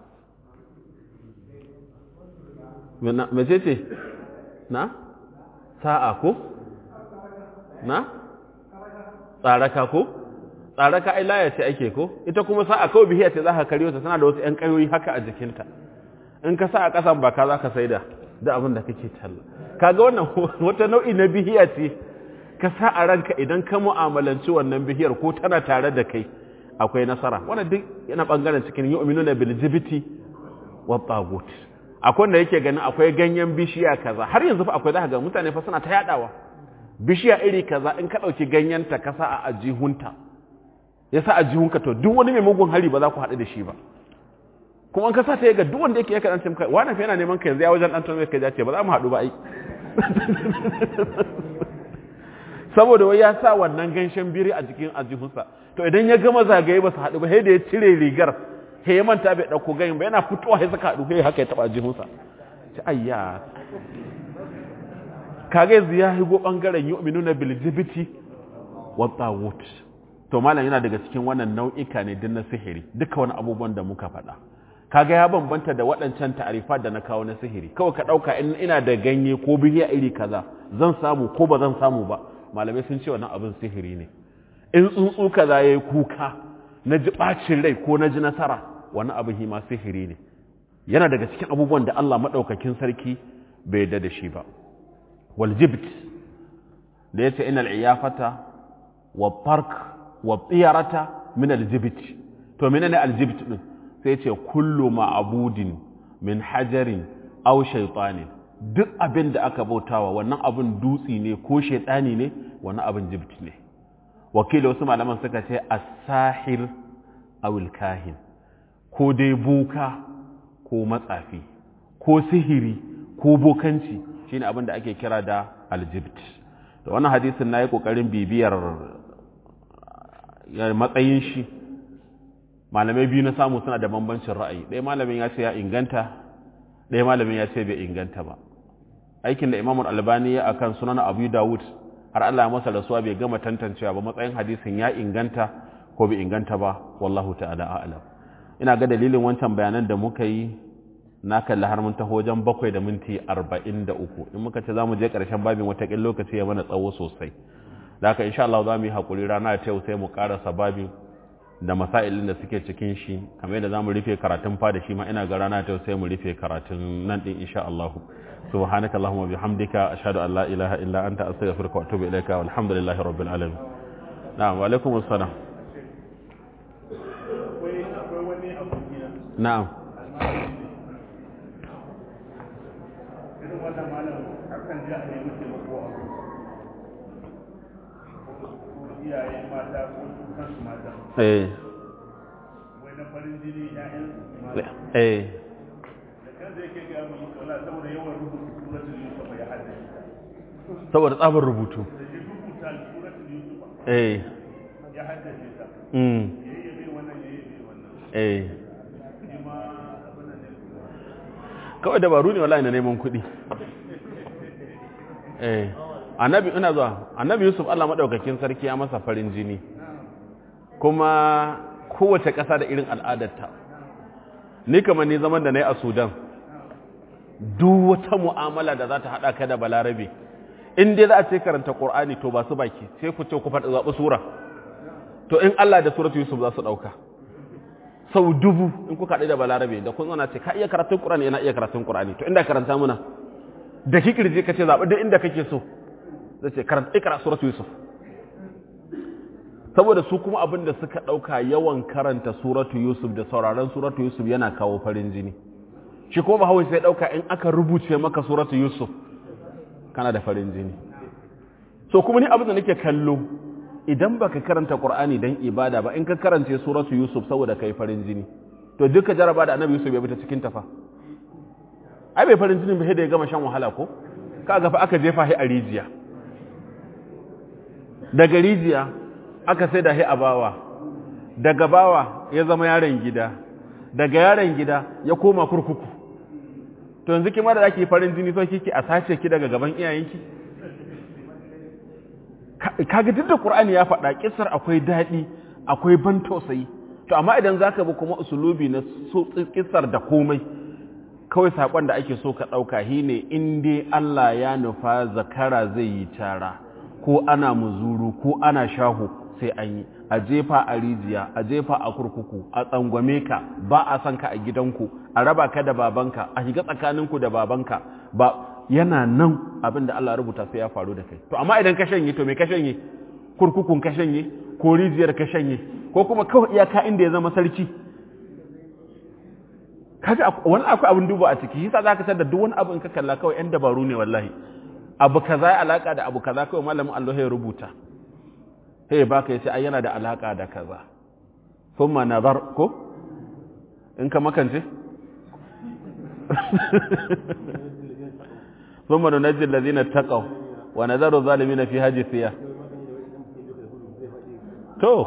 mace ce na sa'a ko na tsaraka ko tsaraka ai laya ce ake ko ita kuma sa'a kawai bihiya ce za ka karyo ta tana da wasu 'yan ƙayoyi haka a jikinta in ka sa a ƙasan baka za ka saida da abin da kake talla kaga wannan wata nau'i na bihiya ce ka sa a ranka idan ka mu'amalanci wannan bihiyar ko tana tare da kai akwai nasara wannan duk yana bangaren cikin yu'minuna bil jibti wa tagut akwai wanda yake ganin akwai ganyen bishiya kaza har yanzu fa akwai zaka ga mutane fa suna ta yadawa bishiya iri kaza in ka dauki ganyen ta ka sa a ajihunta ya sa ajihunka to duk wani mai mugun hari ba za ku haɗu da shi ba kuma an ka sa ta yaga duk wanda yake ya karanta maka wani fa yana neman ka yanzu ya wajen dan tono kai ya ce ba za mu haɗu ba ai saboda wai ya sa wannan ganshen biri a jikin ajihunsa to idan ya gama zagaye ba su haɗu ba sai da ya cire rigar sai ya manta bai ɗauko gayin ba yana fitowa sai suka haɗu sai haka ya taɓa ajihunsa ci ayya kaga yanzu ya higo ɓangaren yu'minuna bil jibiti wa tawut to malam yana daga cikin wannan nau'ika ne din na sihiri duka wani abubuwan da muka faɗa kaga ya bambanta da waɗancan ta'arifa da na kawo na sihiri kawai ka ɗauka in ina da ganye ko bihiya iri kaza zan samu ko ba zan samu ba malamai sun ce wannan abin sihiri ne in tsuntsu kaza ya yi kuka na ji ɓacin rai ko na ji nasara wani abin hima sihiri ne yana daga cikin abubuwan da Allah maɗaukakin sarki bai yarda da shi ba wal jibt da ya ce ina al'iyafata wa park wa tsiyarata min aljibt to menene aljibt din sai ce kullu ma'abudin min hajarin aw shaytanin duk abin da aka bautawa wannan abin dutsi ne ko shaidani ne wannan abin jibt ne wakili wasu malaman suka ce as-sahir awil kahin ko dai boka ko matsafi ko sihiri ko bokanci shine abin da ake kira da aljibt da wannan hadisin nayi kokarin bibiyar matsayin shi malamai biyu na samu suna da bambancin ra'ayi ɗaya malamin ya ce ya inganta ɗaya malamin ya ce bai inganta ba aikin da imamul albani ya akan sunan abu dawud har Allah ya masa rasuwa bai gama tantancewa ba matsayin hadisin ya inganta ko bai inganta ba wallahu ta'ala a'lam ina ga dalilin wancan bayanan da muka yi na kalli har mun taho wajen bakwai da minti arba'in da uku in muka ce za mu je ƙarshen babin wataƙin lokaci ya mana tsawo sosai da haka insha Allah za mu yi haƙuri rana ta yau sai mu ƙarasa babin da masailin da suke cikin shi kamar yadda za mu rufe karatun fa da shi ma ina ga rana ta yau sai mu rufe karatun nan ɗin insha Allah سبحانك اللهم وبحمدك أشهد أن لا إله إلا أنت أستغفرك وأتوب إليك والحمد لله رب العالمين نعم وعليكم السلام نعم eh eh saboda tsabar rubutu eh mm eh kawai dabaru ne wallahi na neman kuɗi eh annabi ina zuwa annabi yusuf Allah madaukakin sarki ya masa farin jini kuma kowace ƙasa da irin al'adarta ni kamar ni zaman da na yi a sudan duk wata mu'amala da za ta haɗa ka da balarabe in dai za a ce karanta ƙor'ani to ba su baki sai ku ce ku faɗi zaɓi sura to in Allah da suratu Yusuf za su ɗauka sau dubu in kuka haɗu da balarabe da kun zana ce ka iya karatun ƙur'ani yana iya karatun ƙur'ani to inda karanta muna da kikirje ka ce zaɓi duk inda kake so zai ce karanta ikra suratu Yusuf saboda su kuma abin da suka ɗauka yawan karanta suratu Yusuf da sauraron suratu Yusuf yana kawo farin jini shi ko bahawai sai ɗauka in aka rubuce maka suratu Yusuf kana da farin jini so kuma ni abin da nake kallo idan baka karanta Qur'ani dan ibada ba in ka karance suratu Yusuf saboda kai farin jini to duka jaraba da Annabi Yusuf ya bi ta cikin tafa ai bai farin jini ba sai da ya gama shan wahala ko kaga fa aka jefa shi a rijiya daga rijiya aka sai da a bawa daga bawa ya zama yaron gida daga yaron gida ya koma kurkuku to yanzu kima da ake farin jini so kike a sace ki daga gaban iyayenki kaga duk da Qur'ani ya faɗa kissar akwai daɗi akwai ban tausayi to amma idan zaka bi kuma usulubi na kissar da komai kawai sakon da ake so ka ɗauka shine in dai Allah ya nufa zakara zai yi tara ko ana muzuru ko ana shahu sai an yi a jefa a rijiya a jefa a kurkuku a tsangwame ka ba a san ka a gidanku a raba ka da babanka a shiga tsakaninku da babanka ba yana nan abin da Allah rubuta sai ya faru da kai to amma idan ka shanye to me ka shanye kurkukun ka shanye ko rijiyar ka shanye ko kuma kawai iyaka inda ya zama sarki kaga wani akwai abin duba a ciki yasa zaka san da duk wani abu in ka kalla kawai yan dabaru ne wallahi abu kaza ya alaka da abu kaza kawai malamin Allah ya rubuta sai baka yace ai yana da alaka da kaza thumma nazar ko in ka makance thumma nunajji alladhina taqaw wa nadharu zalimina fi hajisiya to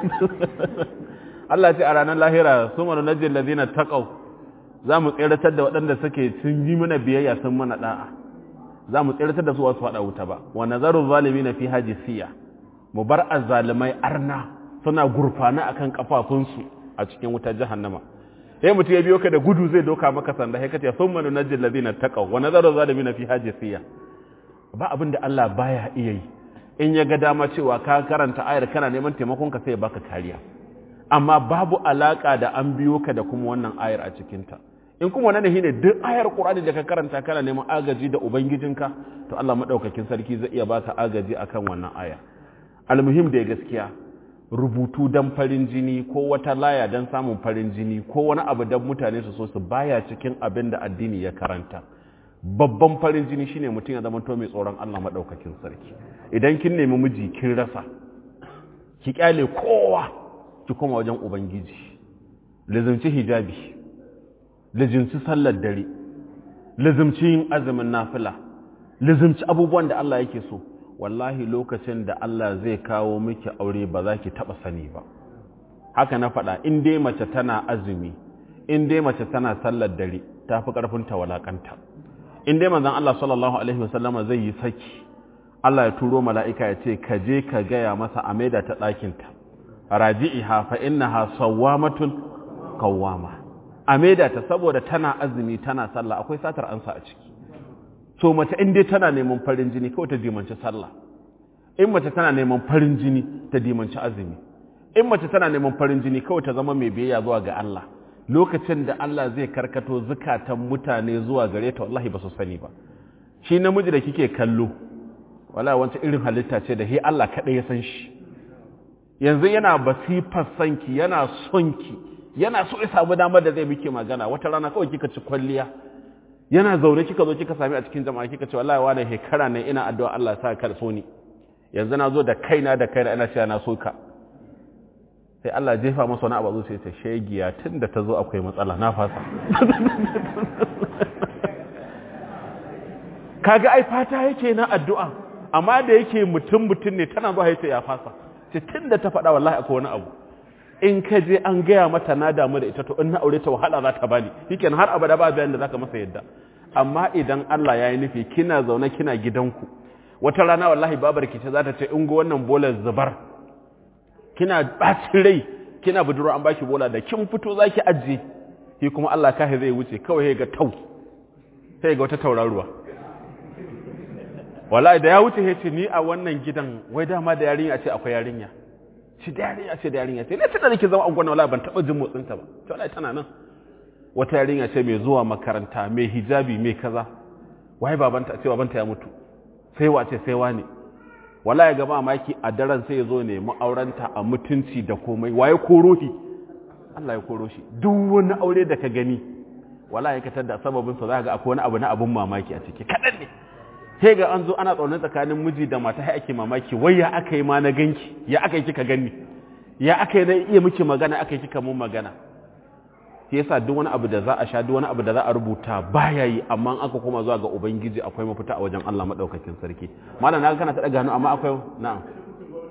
Allah ce a ranar lahira thumma nunajji alladhina taqaw za mu tseratar da waɗanda suke sun yi mana biyayya sun mana da'a za mu tseratar da su wasu faɗa wuta ba wa nazaru zalimina fi hajisiya mu bar azzalimai arna suna gurfana akan kafafunsu a cikin wutar jahannama sai mutum ya biyo ka da gudu zai doka maka sanda sai kace thumma nunajjil ladina taqaw wa nazaru zalimin fi hajisiya ba abin da Allah baya iya yi in ya ga dama cewa ka karanta ayar kana neman taimakon ka sai ya baka kariya amma babu alaka da an biyo ka da kuma wannan ayar a cikin ta in kuma wannan shine duk ayar Qur'ani da ka karanta kana neman agaji da ubangijinka to Allah madaukakin sarki zai iya baka agaji akan wannan aya almuhim da gaskiya rubutu don farin jini ko wata laya don samun farin jini ko wani abu don mutane su so su baya cikin abin da addini ya karanta babban farin jini shine mutum ya zama to mai tsoron Allah madaukakin sarki idan kin nemi miji kin rasa ki kyale kowa ki koma wajen ubangiji lazimci hijabi lazimci sallar dare lazimci yin azumin nafila lazimci abubuwan da Allah yake so wallahi lokacin da Allah zai kawo miki aure ba za ki taɓa sani ba haka na faɗa in dai mace tana azumi in dai mace tana sallar dare ta fi ƙarfin ta walakanta in dai manzon Allah sallallahu alaihi wasallama zai yi saki Allah ya turo mala'ika ya ce ka je ka gaya masa a maida ta ɗakinta raji'iha fa innaha sawwamatun qawwama a maida ta saboda tana azumi tana sallah akwai satar ansa a ciki so mace in dai tana neman farin jini kawai ta dimanci sallah in mace tana neman farin jini ta dimanci azumi in mace tana neman farin jini kawai ta zama mai biyayya zuwa ga Allah lokacin da Allah zai karkato zukatan mutane zuwa gare ta wallahi ba su sani ba shi namiji da kike kallo wallahi wancan irin halitta ce da he Allah kaɗai ya san shi yanzu yana basifar sanki yana son ki yana so ya samu damar da zai miki magana wata rana kawai kika ci kwalliya yana zaune kika zo kika sami a cikin jama'a kika ce wallahi wani hekara ne ina addu'a Allah sa ka so ni yanzu na zo da kaina da kaina ina cewa na so ka sai Allah jefa masa wani abu sai ce shegiya tunda ta zo akwai matsala na fasa kaga ai fata yake na addu'a amma da yake mutum mutum ne tana zuwa yace ya fasa ce tunda ta faɗa wallahi akwai wani abu in ka je an gaya mata na damu da ita to in na aure ta wahala za ta bani shikenan har abada ba bayan da zaka masa yadda amma idan Allah ya yi nufi kina zaune kina gidanku wata rana wallahi babar ki ce za ta ce in go wannan bolar zubar kina bacin rai kina budurwa an baki bola da kin fito zaki ajiye shi kuma Allah kai zai wuce kawai ga tau sai ga wata tauraruwa wallahi da ya wuce ya ce ni a wannan gidan wai dama da yarinya ce akwai yarinya ci da yarinya ce da yarinya ce ne tana nake zama an gwana wallahi ban taba jin motsin ta ba to wallahi tana nan wata yarinya ce mai zuwa makaranta mai hijabi mai kaza wai babanta ce babanta ya mutu sai wace sai wani wallahi ga mamaki a daren sai ya zo ne ma'auranta a mutunci da komai waye koro shi Allah ya koro shi duk wani aure da ka gani wallahi ka tada sababin sa zaka ga akwai wani abu na abun mamaki a ciki kadan ne sai ga an zo ana tsaunin tsakanin miji da mata sai ake mamaki wai ya aka yi ma na ganki ya aka yi kika gani ya aka yi na iya miki magana aka yi kika mun magana shi yasa duk wani abu da za a sha duk wani abu da za a rubuta baya yi amma aka koma zuwa ga ubangiji akwai mafita a wajen Allah madaukakin sarki malam na kana ta daga hannu amma akwai na'am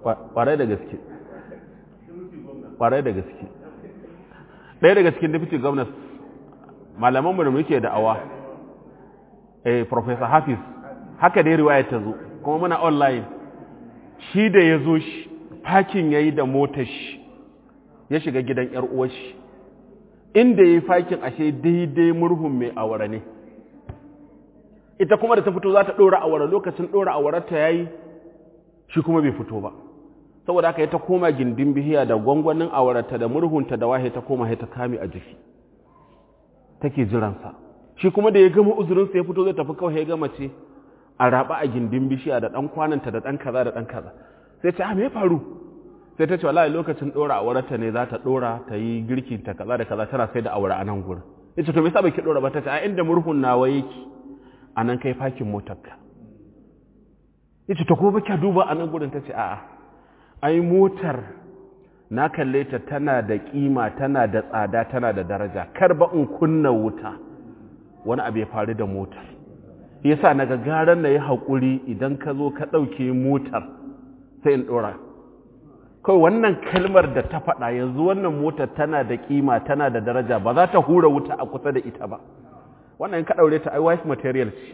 ƙwarai da gaske ƙwarai da gaske ɗaya daga cikin deputy governors malamanmu da muke da'awa eh professor hafiz haka dai riwaya ta zo kuma muna online shi da ya zo shi fakin ya yi da motar shi ya shiga gidan ‘yar uwar shi inda ya yi fakin ashe daidai murhun mai awara ne ita kuma da ta fito za ta ɗora awara lokacin ɗora awararta ya yi shi kuma bai fito ba saboda haka ya ta koma gindin bihiya da gwangwanin awararta da murhunta da wahe ta koma ya ta kame a jiki take jiransa shi kuma da ya gama uzurinsa ya fito zai tafi kawai ya gama ce a raba a gindin bishiya da ɗan kwananta da ɗan kaza da ɗan kaza sai ce a me faru sai ta ce wallahi lokacin ɗora awararta ne za ta ɗora ta yi girki ta kaza da kaza tana sai da awara a nan gurin ya ce to me yasa bai ki ɗora ba ta ce a inda murhun nawa yake a nan kai fakin motarka ya ce ta ko baki duba a nan gurin ta ce a'a ai motar na kalle ta tana da kima tana da tsada tana da daraja kar ba in kunna wuta wani abu ya faru da motar yasa na gagaran na yi haƙuri idan ka zo ka ɗauke motar sai in ɗora kawai wannan kalmar da ta faɗa yanzu wannan motar tana da kima tana da daraja ba za ta hura wuta a kusa da ita ba wannan ka ɗaure ta ai wife material ce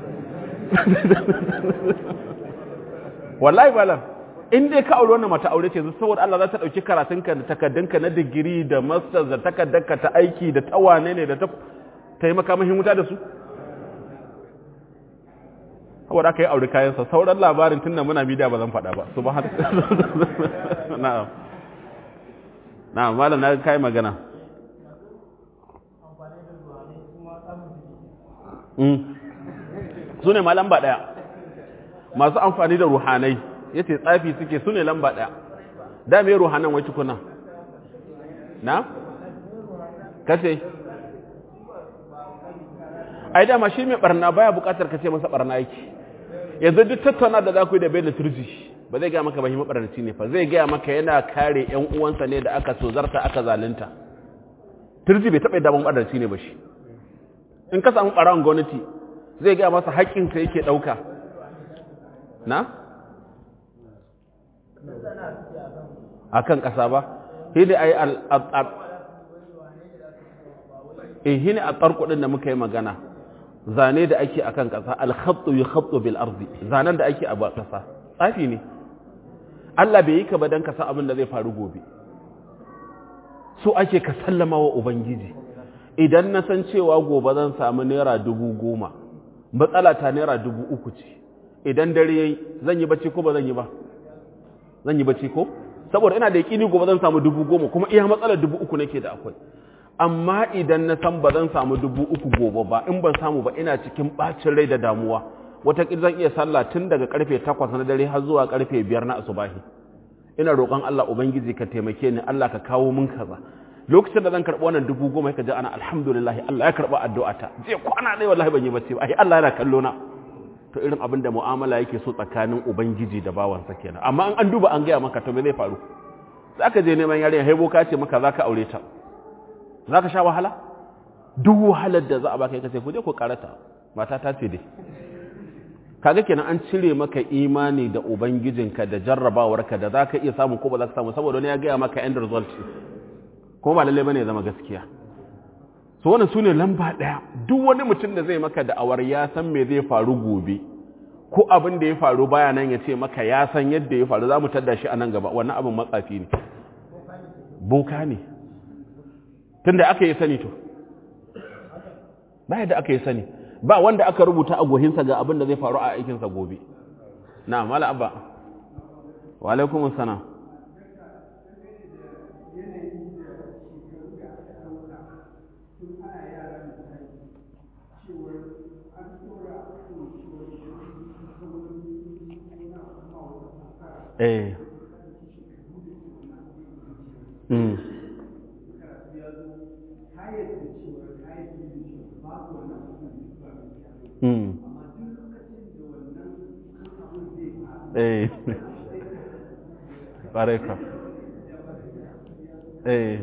wallahi balan in dai ka aure wannan mata aure ce saboda Allah za ta dauki karatunka da takaddunka na digiri da masters da takaddanka ta aiki da tawane ne da ta ta yi maka wuta da su saboda aka yi aure kayansa sauran labarin tunda muna media ba zan faɗa ba su ba har na'am na'am malam na kai magana su ne ma lamba ɗaya masu amfani da ruhanai ya ce tsafi suke su ne lamba ɗaya da mai ruhanan wai tukuna na? kace ai dama shi mai barna baya bukatar kace masa barna yake yanzu duk tattauna da za ku yi da bai da turji ba zai gaya maka ba shi mabarnaci ne fa zai gaya maka yana kare yan uwansa ne da aka tozarta aka zalunta turji bai taɓa daban mabarnaci ne ba shi in ka samu ɓarawon gwamnati zai gaya masa haƙƙinsa yake ɗauka na? a kan ƙasa ba hini a yi hini a tsarkudin da muka yi magana zane da ake a kan ƙasa alhatsu yi hatsu bil arzi zanen da ake a ba ƙasa tsafi ne Allah bai yi ka ba don ka san abin da zai faru gobe so ake ka sallama wa Ubangiji idan na san cewa gobe zan samu naira dubu goma matsala ta naira dubu uku ce idan dare yayi zan yi bacci ko ba zan yi ba zan yi bacci ko saboda ina da yakini gobe zan samu dubu goma kuma iya matsalar dubu uku nake da akwai amma idan na san ba zan samu dubu uku gobe ba in ban samu ba ina cikin bacin rai da damuwa wataƙil zan iya sallah tun daga karfe takwas na dare har zuwa karfe biyar na asubahi ina roƙon Allah ubangiji ka taimake ni Allah ka kawo min kaza lokacin da zan karɓi wannan dubu goma ka ji ana alhamdulillah Allah ya karɓi addu'ata je kwana ɗaya wallahi ban yi bacci ba ai Allah yana kallo na to irin abin da mu'amala yake so tsakanin ubangiji da bawansa kenan amma an an duba an gaya maka to me zai faru zaka je neman yarinya haibo ka ce maka zaka aure ta zaka sha wahala duk wahalar da za a baka kace ku je ku karata mata ta ce dai kaga kenan an cire maka imani da ubangijinka da jarrabawarka da zaka iya samu ko ba zaka samu saboda wani ya gaya maka end result kuma ba lalle bane ya zama gaskiya so wannan sune lamba daya duk wani mutum da zai maka da'awar ya san me zai faru gobe ko abin da ya faru baya nan ya ce maka ya san yadda ya faru za mu tadda shi a nan gaba wannan abin matsafi ne boka ne tunda aka yi sani to ba yadda aka yi sani ba wanda aka rubuta a gohinsa ga abin da zai faru a aikinsa gobe na mala abba wa alaikumus salam eh mm mm eh bareka eh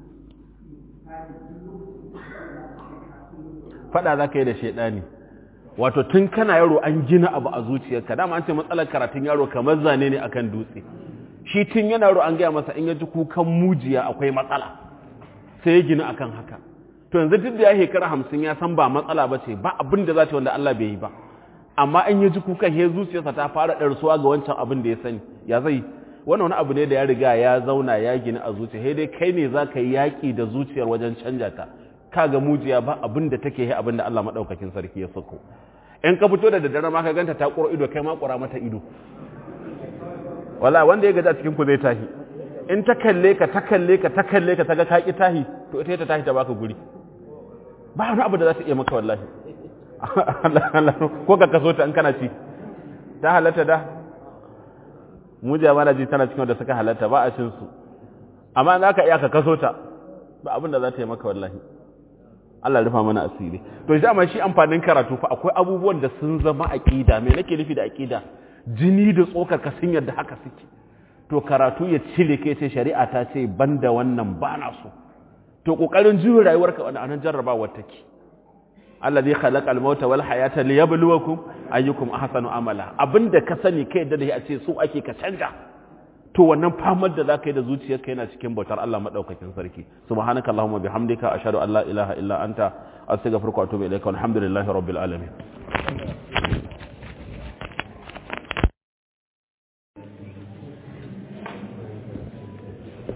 fada za ka yi da shaidani wato tun kana yaro an gina abu a zuciyarka dama an ce matsalar karatun yaro kamar zane ne akan dutse shi tun yana yaro an gaya masa in ya ji kukan mujiya akwai matsala sai ya gina akan haka to yanzu duk da ya shekara hamsin ya san ba matsala ba ce ba abin da za ta wanda Allah bai yi ba amma in ya ji kukan ya zuciyarsa ta fara ɗarsuwa ga wancan abin da ya sani ya zai wannan wani abu ne da ya riga ya zauna ya gina a zuciya sai dai kai ne za ka yi yaƙi da zuciyar wajen canja ta kaga mujiya ba abin da take yi abin da Allah maɗaukakin sarki ya sako in ka fito da daddare ma ka ganta ta ƙura ido kai ma ƙura mata ido wala wanda ya gaji a cikin ku zai tahi in ta kalle ka ta kalle ka ta kalle ka ta ga ka ki tahi to ita ta tahi ta baka guri ba wani abu da za ta iya maka wallahi ko ka kaso ta in kana ci ta halatta da mu jama'a ji tana cikin wanda suka halatta ba a cin su amma za ka iya ka kaso ta ba abin da za ta yi maka wallahi Allah rufa mana asiri to dama shi amfanin karatu fa akwai abubuwan da sun zama aqida me nake nufi da aqida jini da tsokar ka sun yadda haka suke to karatu ya cire kai sai shari'a ta ce banda wannan ba na so to kokarin juyo rayuwarka wannan anan jarrabawar take alladhi khalaqa al-mauta wal hayata liyabluwakum ayyukum ahsanu amala abinda ka sani kai da a ce so ake ka canja to wannan famar da zaka yi da zuciyarka yana cikin bautar Allah madaukakin sarki subhanaka allahumma bihamdika ashhadu an la ilaha illa anta astaghfiruka wa atubu ilaika walhamdulillahi rabbil alamin